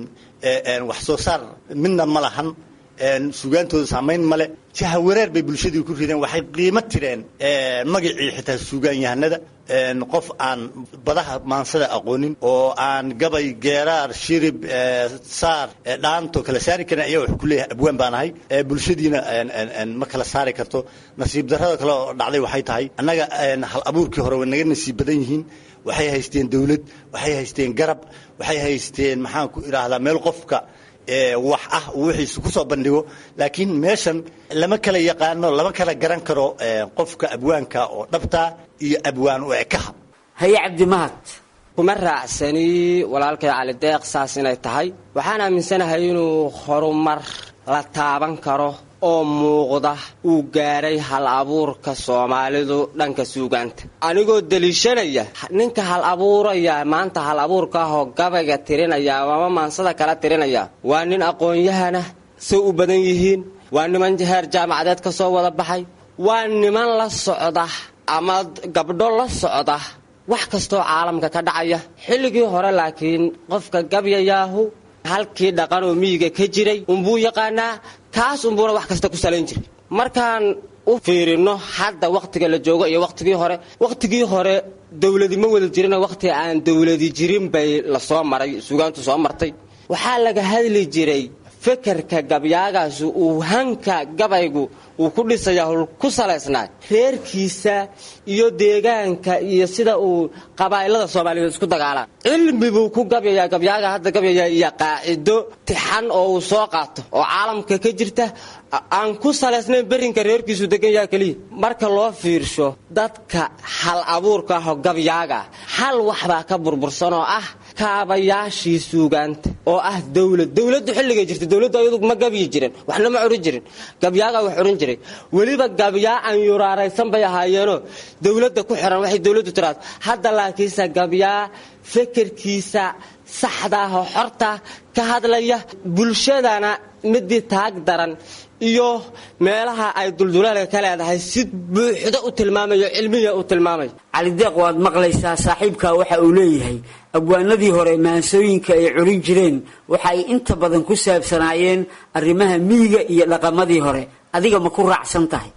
wax soo saar midna ma lahan suugaantooda saamayn male jaha wareer bay bulshadii ku rideen waxay qiimo tireen magacii xitaa suugaanyahanada qof aan badaha maansada aqoonin oo aan gabay geeraar shirib saar dhaanto kala saari karin ayaa wax ku leeyahay abwaan baan ahay bulshadiina ma kala saari karto nasiib darrada kale oo dhacday waxay tahay annaga hal abuurkii hore way naga nasiib badan yihiin waxay haysteen dawlad waxay haysteen garab waxay haysteen maxaan ku idhaahdaa meel qofka wax ah uu wixiisa ku soo bandhigo laakiin meeshan lama kala yaqaano lama kala garan karo qofka abwaanka oo dhabtaa iyo abwaan u ekaha haye cabdimahad kuma raacsani walaalkay cali deeq saas inay tahay waxaan aaminsanahay inuu horumar la taaban karo oo muuqda uu gaadhay hal abuurka soomaalidu dhanka suugaanta anigoo deliishanaya ninka hal abuuraya maanta hal abuurka ahoo gabayga tirinaya ama maansada kala tirinaya waa nin aqoon-yahana say u badan yihiin waa niman heer jaamacadeed ka soo wada baxay waa niman la socda ama gabdho la socda wax kastoo caalamka ka dhacaya xilligii hore laakiin qofka gabyayaahu halkii dhaqan oo miyiga ka jiray unbuu yaqaanaa kaas unbuuna wax kasta ku salayn jiray markaan u fiirino hadda wakhtiga la joogo iyo wakhtigii hore wakhtigii hore dawladi ma wada jirin wakhti aan dawladi jirin bay la soo maray suugaantu soo martay waxaa laga hadli jiray fekerka gabyaagaasi uu hanka gabaygu uu ku dhisayaa ku salaysnaa reerkiisa iyo deegaanka iyo sida uu qabaa'ilada soomaaliyeed isku dagaalaan cilmi buu ku gabyayaa gabyaaga hadda gabyayaa iyo qaacido tixan oo uu soo qaato oo caalamka ka jirta aan ku salaysnayn berinka reerkiisu degan yaha keliya marka loo fiirsho dadka hal abuurka ahoo gabyaaga hal waxbaa ka burbursan oo ah kaabayaashii suugaanta oo ah dawlad dawladdu xilligay jirta dawladdu ayadu ma gabyi jirin waxna ma curin jirin gabyaagaa wax curin jiray weliba gabyaa aan yuraaraysan bay ahaayeenoo dawladda ku xiran waxay dawladdu tiraado hadda laakiinse gabyaa fekerkiisa saxdaahoo xorta ka hadlaya bulshadana midii taag daran iyo meelaha ay duldulaalka ka leedahay si buuxda u tilmaamayo cilmiya u tilmaamayo calideeq waad maqlaysaa saaxiibkaa waxa uu leeyahay abwaanadii hore maansooyinka ay curin jireen waxa ay inta badan ku saabsanaayeen arrimaha miyiga iyo dhaqamadii hore adiga ma ku raacsan tahay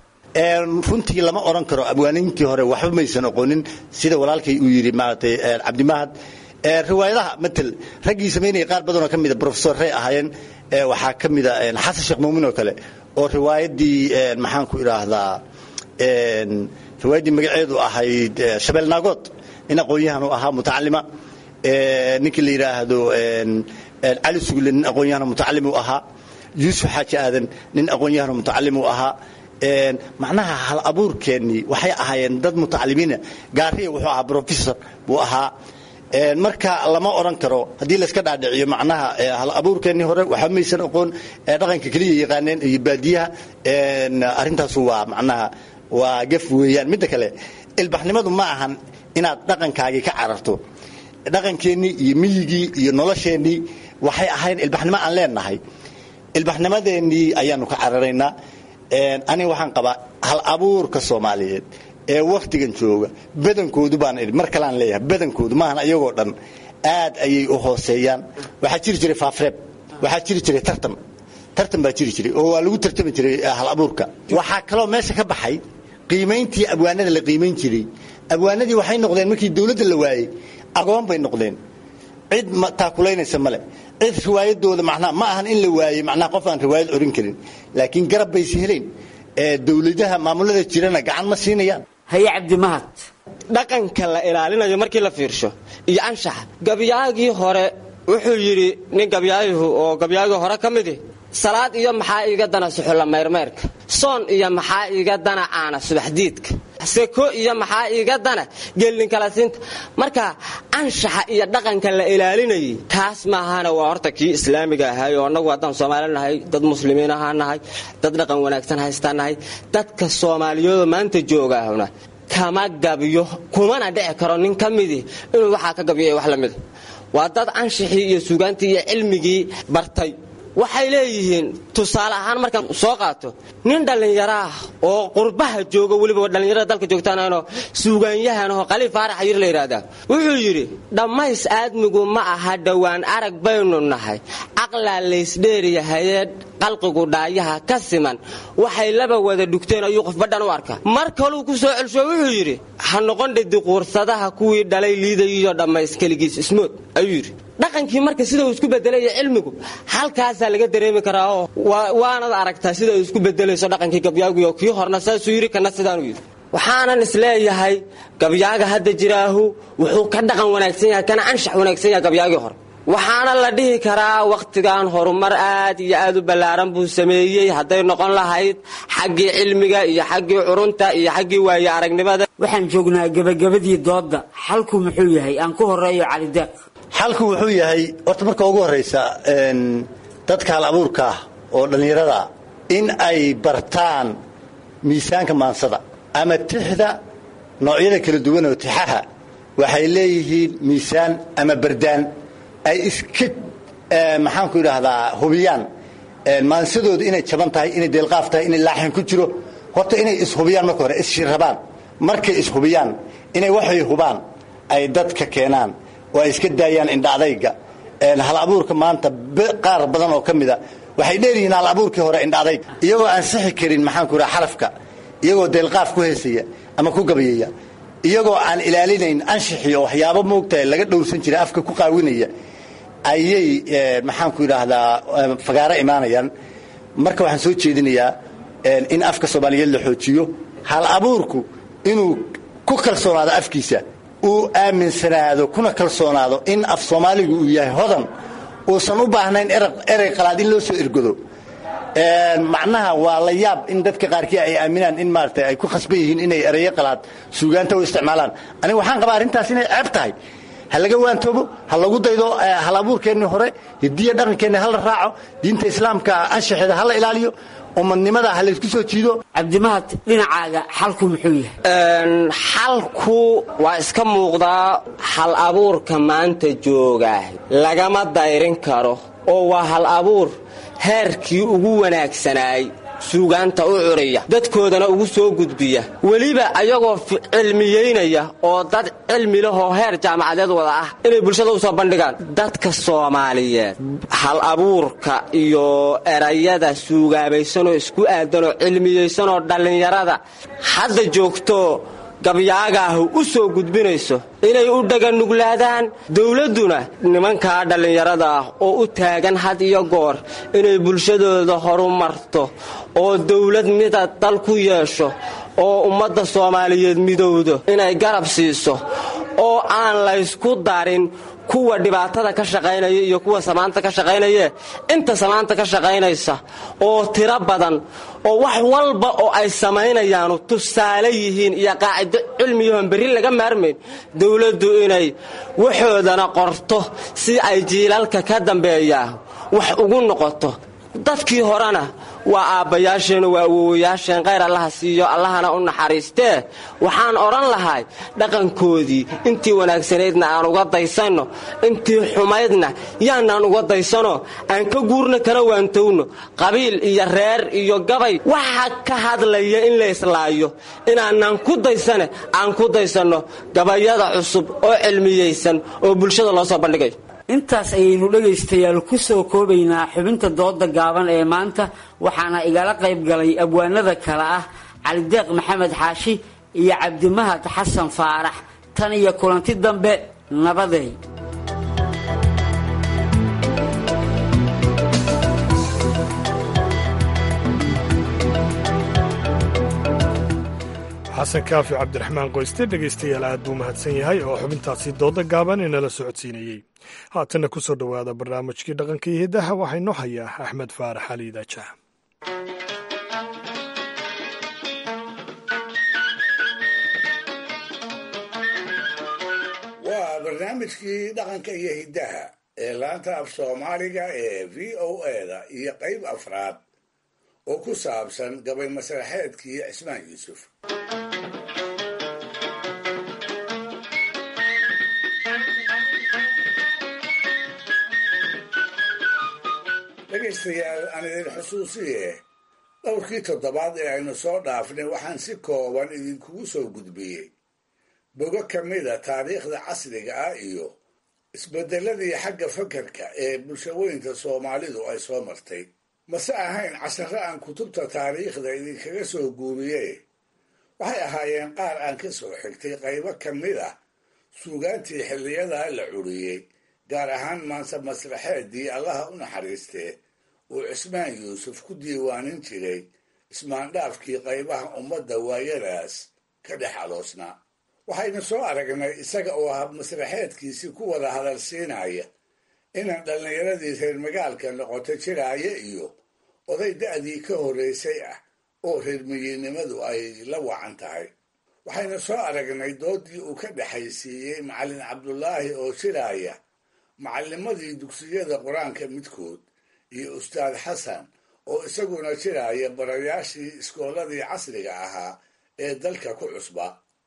runtii lama odhan karo abwaaninkii hore waxba maysan aqoonin sida walaalkay uu yidhi maaragtay cabdimahad riwaayadaha matel raggii samaynaya qaar badanoo ka mida profesorrey ahaayeen waxaa ka mida xasan sheekh muumin oo kale oo riwaayaddii maxaan ku idhaahdaa riwaayaddii magaceedu ahayd shabeel naagood nin aqoon-yahan u ahaa mutacalima ninkii la yidhaahdo cali sugle nin aqoon-yahan mutacalim u ahaa yuusuf xaaji aadan nin aqoon-yahan mutacalim u ahaa macnaha hal abuurkeennii waxay ahaayeen dad mutacalimiina gaariya wuxuu ahaa professor buu ahaa marka lama odhan karo haddii layska dhaadhiciyo macnaha hal abuurkeennii hore waxba maysan aqoon dhaqanka keliya yaqaaneen iyo baadiyaha arrintaasu waa macnaha waa gaf weeyaan midda kale ilbaxnimadu ma ahan inaad dhaqankaagii ka cararto dhaqankeennii iyo miyigii iyo nolosheennii waxay ahayn ilbaxnimo aan leenahay ilbaxnimadeennii ayaanu ka cararaynaa aniga waxaan qabaa hal abuurka soomaaliyeed ee wakhtigan jooga badankoodu baan idhi mar kaleaan leeyahay badankoodu maahan ayagoo dhan aad ayay u hooseeyaan waxaa jiri jiray faafreeb waxaa jiri jiray tartan tartan baa jiri jiray oo waa lagu tartami jiray hal abuurka waxaa kaloo meesha ka baxay qiimayntii abwaanada la qiimayn jiray abwaanadii waxay noqdeen markii dawladda la waayey agoon bay noqdeen cid taakulaynaysa male cid riwaayadooda macnaha ma ahan in la waayey macnaha qof aan riwaayad orin karin laakiin garab baysi helayn dawladaha maamulada jirana gacan ma siinayaan haye cabdimahad dhaqanka la ilaalinayo markii la fiirsho iyo anshaxa gabyaagii hore wuxuu yidhi nin gabyaayihu oo gabyaagii hore ka midi salaad iyo maxaa iiga dana suxulla mayrmayrka soon iyo maxaa iiga dana caana subaxdiidka seko iyo maxaa iiga dana geelninkalasinta marka anshaxa iyo dhaqanka la ilaalinayay taas maahana waa horta kii islaamiga ahay oo annagu haddaan soomaali nahay dad muslimiin ahaa nahay dad dhaqan wanaagsan haystaa nahay dadka soomaaliyeedoo maanta joogaahuna kama gabyo kumana dhici karo nin ka midii inuu waxaa ka gabyo wax la mida waa dad anshixii iyo sugaantii iyo cilmigii bartay waxay leeyihiin tusaale ahaan markaan soo qaato nin dhallinyaro ah oo qurbaha jooga weliba dhallinyarada dalka joogtaanoo suugaanyahan oo qaliil faarax yir la yidhaahdaa wuxuu yidhi dhammays aadmigu ma aha dhowaan arag baynu nahay caqlaa laysdheeriyahayee qalqigu dhaayaha ka siman waxay laba wada dhugteen ayuu qof badhan u arka mar kaluu ku soo celsho wuxuu yidhi ha noqon dhadiquursadaha kuwii dhalay liidayiyo dhammays keligiis ismood ayuu yidhi dhaqankii marka sida uu isku bedelaya cilmigu halkaasaa laga dareemi karaa oo waanad aragtaa sida uu isku bedelayso dhaqankii gabyaaguyo kii horna saasuu yidhi kana sidaanuu yidhi waxaanan isleeyahay gabyaaga hadda jiraahu wuxuu ka dhaqan wanaagsan yahay kana anshax wanaagsan yahay gabyaagii hore waxaana la dhihi karaa wakhtigan horumar aad iyo aad u ballaaran buu sameeyey hadday noqon lahayd xaggii cilmiga iyo xaggii curunta iyo xaggii waaye aragnimada waxaan joognaa gebagabadii doodda xalku muxuu yahay aan ku horeeyo calideeq xalku wuxuu yahay horta marka ugu horraysa dadka hal abuurka ah oo dhallinyarada in ay bartaan miisaanka maansada ama tixda noocyada kala duwan oo tixaha waxay leeyihiin miisaan ama bardaan ay iska maxaanku idhaahdaa hubiyaan maansadoodu inay jaban tahay inay deelqaaf tahay inay laaxin ku jiro horta inay ishubiyaan marka hore isshirrabaan markay ishubiyaan inay waxay hubaan ay dadka keenaan oo ay iska daayaan indha adayga hal abuurka maanta qaar badan oo ka mida waxay dheeryihiin hal abuurkii hore indha adayg iyagoo aan sixi karin maxaanku idhaha xarafka iyagoo deelqaaf ku heesaya ama ku gabayaya iyagoo aan ilaalinayn anshixii oo waxyaabo moogtahay laga dhowrsan jiray afka ku qaawinaya ayay maxaanku idhaahdaa fagaaro imaanayaan marka waxaan soo jeedinayaa in afka soomaaliyeed la xoojiyo hal abuurku inuu ku kalsoonaado afkiisa uu aaminsanaado kuna kalsoonaado in af soomaaligu uu yahay hodan uusan u baahnayn erey qalaad in loo soo ergodo macnaha waa la yaab in dadka qaarkii ay aaminaan in maarata ay ku khasban yihiin inay ereyo qalaad suugaanta u isticmaalaan aniga waxaan qabaa arrintaas inay ceeb tahay ha laga waantoobo ha lagu daydo hal abuurkeennii hore hidiya dhaqankeenni hala raaco diinta islaamka anshaxeeda hala ilaaliyo umadnimada ha laysku soo jiido cabdimahad dhinacaaga xalku muxuu yahay xalku waa iska muuqdaa hal abuurka maanta joogaah lagama dayrin karo oo waa hal abuur heerkii ugu wanaagsanaay suugaanta u curiya dadkoodana ugu soo gudbiya weliba ayagoo cilmiyeynaya oo dad cilmi lahoo heer jaamacadeed wada ah inay bulshada u soo bandhigaan dadka soomaaliyeed hal abuurka iyo erayada suugaabaysanoo isku aadanoo cilmiyeysanoo dhallinyarada hadda joogto gabyaagaahu u soo gudbinayso inay u dhaganuglaadaan dowladduna nimankaa dhallinyarada ah oo u taagan had iyo goor inay bulshadooda horumarto oo dowlad mida dal ku yeesho oo ummadda soomaaliyeed midowdo inay garab siiso oo aan laysku darin kuwa dhibaatada ka shaqaynaya iyo kuwa samaanta ka shaqaynayee inta samaanta ka shaqaynaysa oo tiro badan oo wax walba oo ay samaynayaanu tusaale yihiin iyo qaacido cilmiyahoon berri laga maarmayn dowladdu inay waxoodana qorto si ay jiilalka ka dambeeyaa wax ugu noqoto dadkii horena waa aabbayaasheen waa awowayaasheen khayr allaha siiyo allahana u naxariistee waxaan odhan lahay dhaqankoodii intii wanaagsanaydna aan uga daysanno intii xumaydna yaanaan uga daysano aan ka guurno kana waantowno qabiil iyo reer iyo gabay waxa ka hadlaya in la islaayo inaanaan ku daysane aan ku daysanno gabayada cusub oo cilmiyaysan oo bulshada loo soo bandhigayo intaas ayaynu dhegaystayaal ku soo koobaynaa xubinta dooda gaaban ee maanta waxaana igala qayb galay abwaanada kale ah calideeq maxamed xaashi iyo cabdimahad xasan faarax tan iyo kulanti dambe nabaday xasan kaafi cabdiraxmaan qoyste dhegaystayaal aad buu mahadsan yahay oo xubintaasi dooda gaaban inala socodsiinayey haatanna ku soo dhowaada barnaamijkii dhaqanka iyo hiddaha waxaa inoo hayaa axmed faarax ali daajah waa barnaamijkii dhaqanka iyo hiddaha ee laanta af soomaaliga ee v o eda iyo qayb afraad oo ku saabsan gabay masraxeedkii cismaan yuusuf dhegaystayaal aan idin xusuusiye dhowrkii toddobaad ee aynu soo dhaafnay waxaan si kooban idinkugu soo gudbiyey bogo ka mida taariikhda casriga ah iyo isbeddeladii xagga fakarka ee bulshaweynta soomaalidu ay soo martay mase ahayn casharro aan kutubta taariikhda idinkaga soo guuriye waxay ahaayeen qaar aan ka soo xigtay qaybo ka mid ah suugaantii xilliyadaa la curiyey gaar ahaan maanse masraxeeddii allaha u naxariistee uu cismaan yuusuf ku diiwaanin jiray ismaandhaafkii qaybaha ummadda waayadaas ka dhex aloosnaa waxaynu soo aragnay isaga oo hab masraxeedkiisii ku wada hadalsiinaya inaan dhallinyaradii reer magaalka noqoto jiraaya iyo oday da'dii ka horraysay ah oo reermiyiinnimadu ay la wacan tahay waxaynu soo aragnay doodii uu ka dhexaysiiyey macallin cabdulaahi oo jiraaya macallimadii dugsiyada qur-aanka midkood iyo ustaad xasan oo isaguna jiraaya barayaashii iskoolladii casriga ahaa ee dalka ku cusba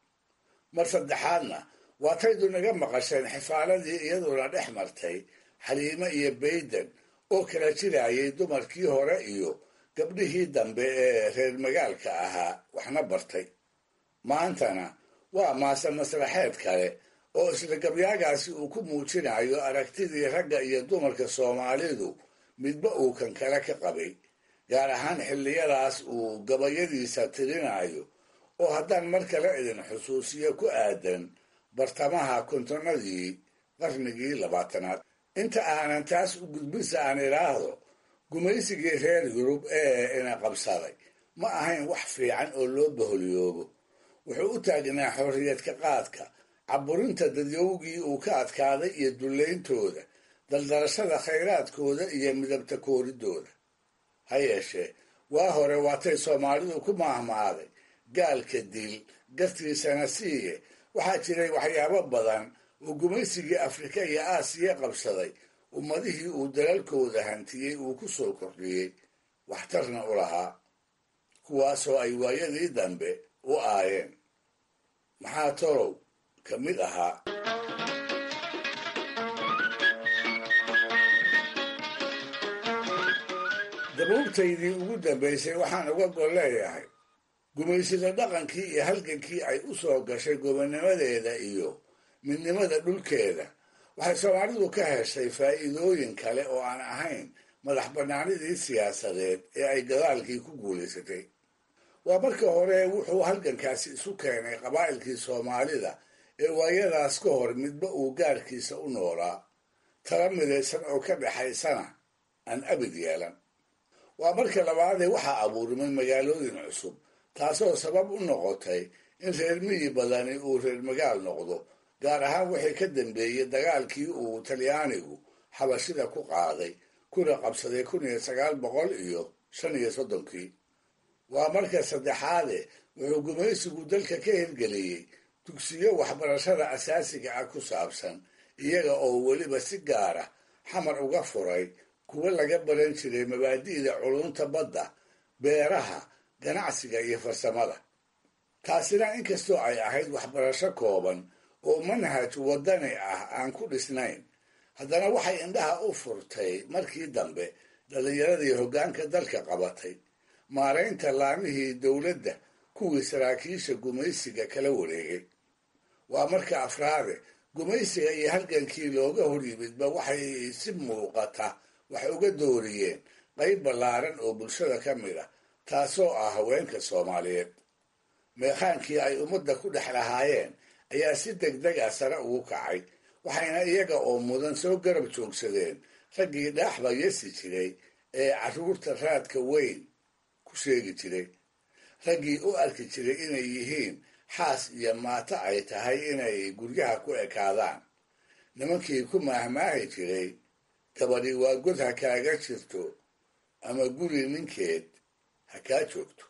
mar saddexaadna waataydu naga maqasheen xifaaladii iyaduna dhex martay xaliime iyo bayden oo kala jiraayay dumarkii hore iyo gabdhihii dambe ee reer magaalka ahaa waxna bartay maantana waa maase masraxeed kale oo isla gabyaagaasi uu ku muujinayo aragtidii ragga iyo dumarka soomaalidu midba uu kan kale ka qabay gaar ahaan xilliyadaas uu gabayadiisa tirinayo oo haddaan mar kale idin xusuusiyo ku aadan bartamaha kontonnadii qarnigii labaatanaad inta aanan taas u gudbinsa aan idhaahdo gumaysigii reer yurub ee ina qabsaday ma ahayn wax fiican oo loo baholyoobo wuxuu u taagnaa xorriyadka qaadka caburinta dadyowgii uu ka adkaaday iyo dullayntooda daldarashada khayraadkooda iyo midabta kooridooda ha yeeshee waa hore waatay soomaalidu ku maahmaaday gaalka dil gartiisana siiye waxaa jiray waxyaabo badan oo gumaysigii afrika iyo aasiya qabsaday ummadihii uu dalalkooda hantiyey uu ku soo kordhiyey waxtarna u lahaa kuwaasoo ay waayadii dambe u aayeen maxaa torow ka mid ahaa dabuubtaydii ugu dambaysay waxaan uga gol leeyahay gumaysida dhaqankii iyo halgankii ay u soo gashay gobonnimadeeda iyo midnimada dhulkeeda waxay soomaalidu ka heshay faa'iidooyin kale oo aan ahayn madax bannaanidii siyaasadeed ee ay gadaalkii ku guulaysatay waa marka hore wuxuu halgankaasi isu keenay qabaa'ilkii soomaalida ee waayadaas ka hor midba uu gaarkiisa u noolaa tala midaysan oo ka dhexaysana aan abid yeelan waa marka labaadee waxaa abuurmay magaalooyin cusub taasoo sabab u noqotay in reer miyi badani uu reer magaal noqdo gaar ahaan wixii ka dambeeyey dagaalkii uu talyaanigu xabashida ku qaaday kuna qabsaday kun iyo sagaal boqol iyo shan iyo soddonkii waa marka saddexaade wuxuu gumaysigu dalka ka hirgeliyey dugsiyo waxbarashada asaasiga ah ku saabsan iyaga oo weliba si gaara xamar uga furay kuwo laga baran jiray mabaadi'da culunta badda beeraha ganacsiga iyo farsamada taasina inkastoo ay ahayd waxbarasho kooban oo manhaj waddani ah aan ku dhisnayn haddana waxay indhaha u furtay markii dambe dhallinyaradii hoggaanka dalka qabatay maaraynta laamihii dowladda kuwii saraakiisha gumaysiga kala wareegay waa marka afraade gumaysiga iyo halgankii looga hor yimidba waxay si muuqata wax uga dooriyeen qayb ballaaran oo bulshada ka mid ah taasoo ah haweenka soomaaliyeed meekhaankii ay ummadda ku dhex lahaayeen ayaa si degdeg ah sare ugu kacay waxayna iyaga oo mudan soo garab joogsadeen raggii dhaaxba yesi jiray ee carruurta raadka weyn ku sheegi jiray raggii u arki jiray inay yihiin xaas iyo maato ay tahay inay guryaha ku ekaadaan nimankii ku maahmaahi jiray gabadhi waa god ha kaaga jirto ama guri ninkeed ha kaa joogto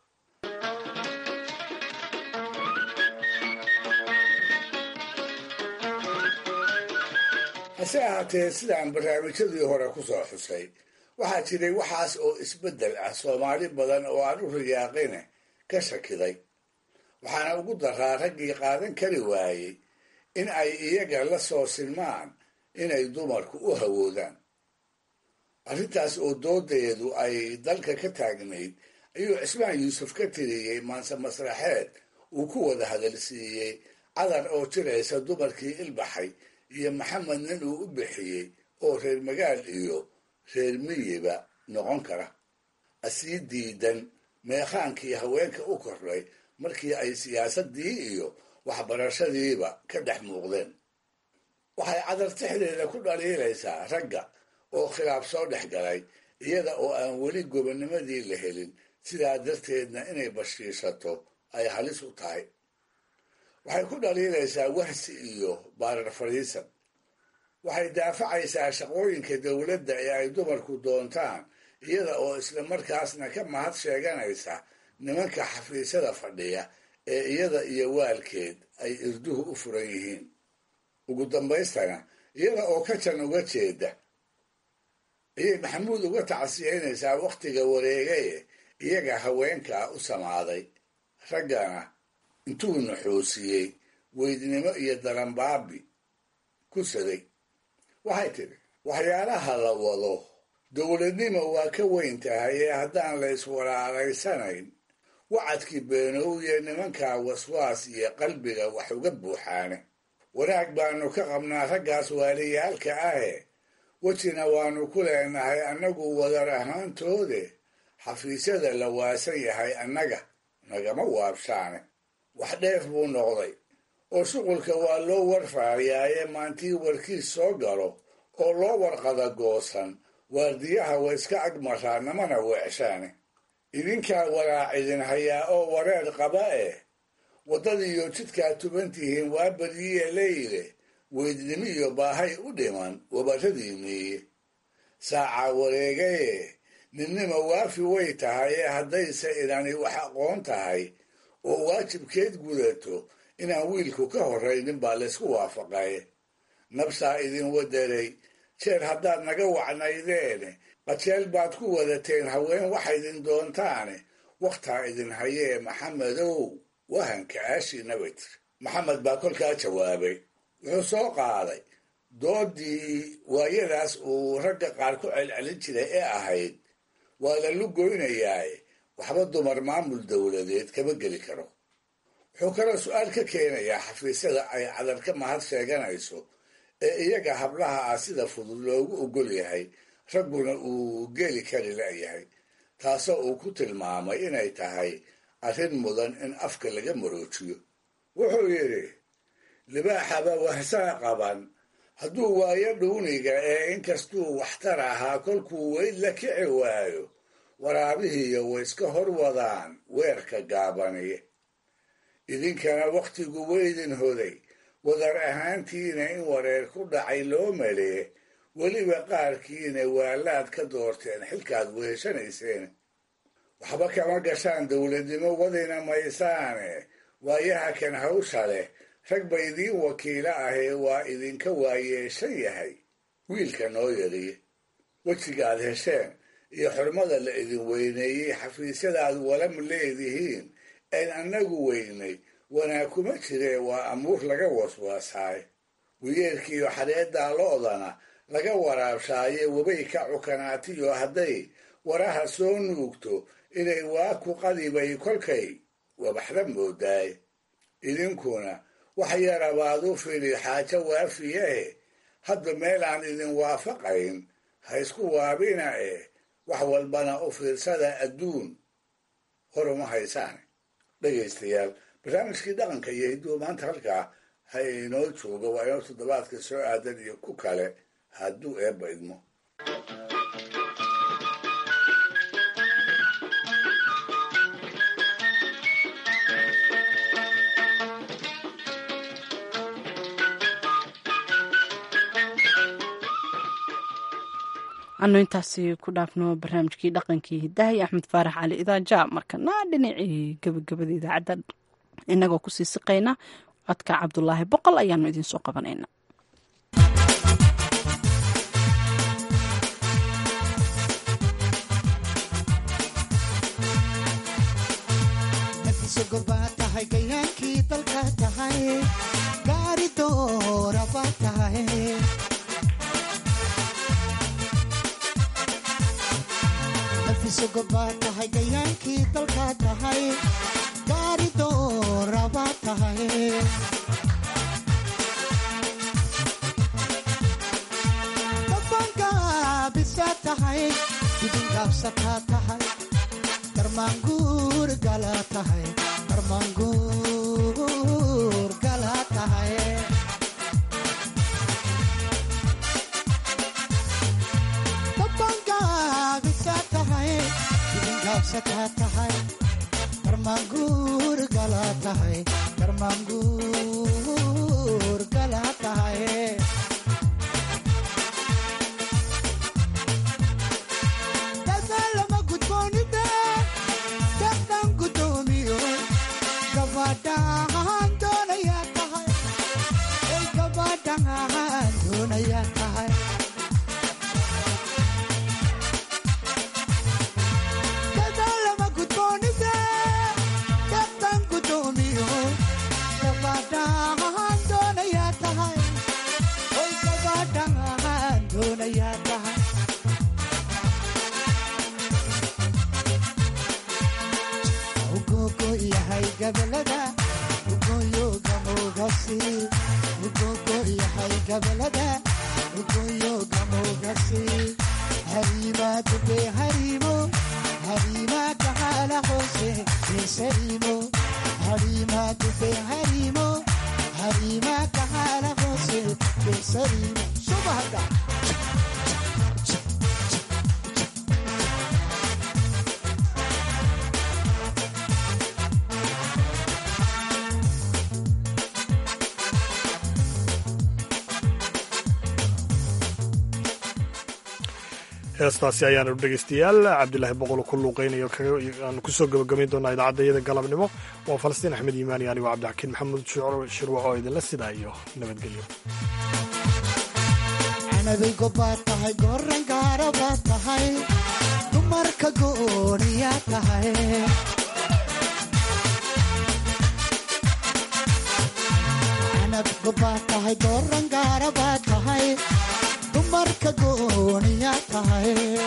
hase ahaatee sidaan barnaamijyadii hore ku soo xusay waxaa jiray waxaas oo isbeddel ah soomaali badan oo aan u riyaaqine ka shakiday waxaana ugu daraa raggii qaadan kari waayey in ay iyaga la soo silmaan inay dumarku u hawoodaan arrintaas oo doodeedu ay dalka ka taagnayd ayuu cismaan yuusuf ka tiriyey maanse masraxeed uu ku wada hadalsiiyey cadar oo jiraysa dumarkii ilbaxay iyo maxamed nin uu u bixiyey oo reer magaal iyo reer miyiba noqon kara asii diidan meekhaankii haweenka u kordhay markii ay siyaasaddii iyo waxbarashadiiba ka dhex muuqdeen waxay cadartixdeeda ku dhaliilaysaa ragga oo khilaaf soo dhex galay iyada oo aan weli gobonnimadii la helin sidaa darteedna inay bashiishato ay halis u tahay waxay ku dhaliilaysaa wahsi iyo baarar fadhiisan waxay daafacaysaa shaqooyinka dowladda ee ay dumarku doontaan iyada oo isla markaasna ka mahad sheeganaysa nimanka xafiisyada fadhiya ee iyada iyo waalkeed ay irduhu u furan yihiin ugu dambaystana iyada oo ka jan uga jeeda ayay maxamuud uga tacsiyeynaysaa wakhtiga wareegaye iyaga haweenkaa u samaaday raggana intuu naxoosiyey weydnimo iyo daranbaabi ku saday waxay tidhi waxyaalaha la wado dowladnimo waa ka weyn tahay ee haddaan la iswalaalaysanayn wacadkii beenowye nimankaa waswaas iyo qalbiga wax uga buuxaane wanaag baanu ka qabnaa raggaas waaliyaalka ahe wejina waanu ku leenahay annagu wadar ahaantoode xafiisyada la waasan yahay annaga nagama waabshaane wax dheef buu noqday oo shuqulka waa loo warfaayaaye maantii warkiis soo galo oo loo warqada goosan waardiyaha wa iska agmaraa namana weecshaane idinkaa walaac idin hayaa oo wareer qaba eh waddadiiyo jidkaa tuban tihiin waa badiye leyle weydnimo iyo baahay u dhiman wabaradii miiye saacaa wareegaye ninnima waafi way tahay ee haddayse inani wax aqoon tahay oo waajibkeed gudato inaan wiilku ka horraynin baa laysku waafaqay nabsaa idin waderay jeer haddaad naga wacnaydeene qajeel baad ku wadateen haween waxaydin doontaane wakhtaa idin hayee maxamedow wahanka aashiina bay tiri maxamed baa kolkaa jawaabay wuxuu soo qaaday doodii waayadaas uu ragga qaar ku celcelin jiray ee ahayd waa la lugoynayaaye waxba dumar maamul dowladeed kama geli karo wuxuu kaloo su-aal ka keenayaa xafiisyada ay cadar ka mahad sheeganayso ee iyaga hablaha ah sida fudud loogu ogol yahay ragguna uu geli kari la'yahay taasoo uu ku tilmaamay inay tahay arrin mudan in afka laga maroojiyo wuxuu yidhi libaaxaba wahsaa qaban hadduu waayo dhuuniga ee inkastuu waxtar ahaa kolkuu weyd la kici waayo waraabihiiyo way iska hor wadaan weerka gaabaniye idinkana wakhtigu weydin hoday wadar ahaantiina in wareer ku dhacay loo malee weliba qaarkiina waalaad ka doorteen xilkaad weheshanayseen waxba kama gashaan dowladnimo wadina maysaane waayaha kan hawsha leh rag ba idiin wakiilo ahee waa idinka waayeeshan yahay wiilka noo yadiye wejigaad hesheen iyo xurmada la idin weyneeyey xafiisyadaad walam leedihiin een annagu weynay wanaag kuma jiree waa amuur laga waswaasaay wiyeelkiiyo xadheeddaa lo'dana laga waraabshaaye webay ka cukanaatiyo hadday waraha soo nuugto inay waa ku qadibay kolkay wabaxda moodaay idinkuna wax yarabaad u fili xaajo waafiyahe hadda meel aan idin waafaqayn ha isku waabina eh wax walbana u fiirsada adduun horuma haysaan dhegaystayaal barnaamijkii dhaqanka iyo hidduu maanta halkaa ha inoo joogo waa inoo toddobaadka soo aadan iyo ku kale hadduu eebba idmo anu intaasi ku dhaafno barnaamijkii dhaqankii hidaha iyo axmed faarax cali idaaja markana dhinacii gabagabada idaacadda inagoo kusii siqayna codka cabdulaahi boqol ayaanu idinsoo qabanayna tahay gayaankii dalka tahay gaari dooraba tahay nafisogoba tahay gayaankii dalka tahay gaari dooraba tahay dabangaabisa tahay dibingaabsataa tahay darmaanguur gala tahay darmaanguur gala tahay dabangaabisa tahay dibingaabsataa tahay darmaanguur gala tahay darmaanguur gala tahay dadaalama gudboonida dadhan gudoomiyo gabadhaan doonayaa tahay ay gabadhaan doonayaa tahay dadaalama gudboonida dadhan gudoomiyo gabadhaan doonayaa tahay ay gabadhaan doonayaa tahay ugogo yahay gabalada ugoyo gamogasi ugogo yahay gabalada ugoyo gamogasi harima dube harimo harima kahala hose kesarimo harima dube harimo harima kahala hose kesarimo subahada heestaasi ayaanu dhegeystayaal cabdilaahi boqol ku luuqeynayo aanu kusoo gabagabayn doonaa idaacadda iyada galabnimo waa falastiin axmed iimaani anigo cabdixakiin maxamuud shirwac oo idinla sidaa iyo nabadgelyo canabay gobaad tahay goran gaara baad tahay dumarka gooniyaa tahay canab gobaad tahay goran gaara baad tahay dumarka gooniyaa tahay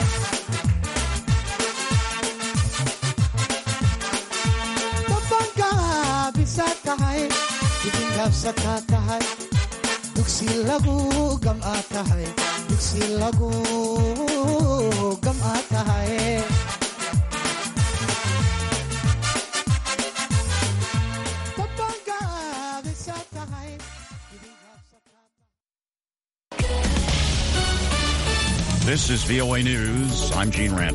dabangaabisa tahay dibingaabsataa tahay dugsi lagu gam'aa tahay dugsi lagu gam'aa tahay This is VOA News. I'm Gene Rand.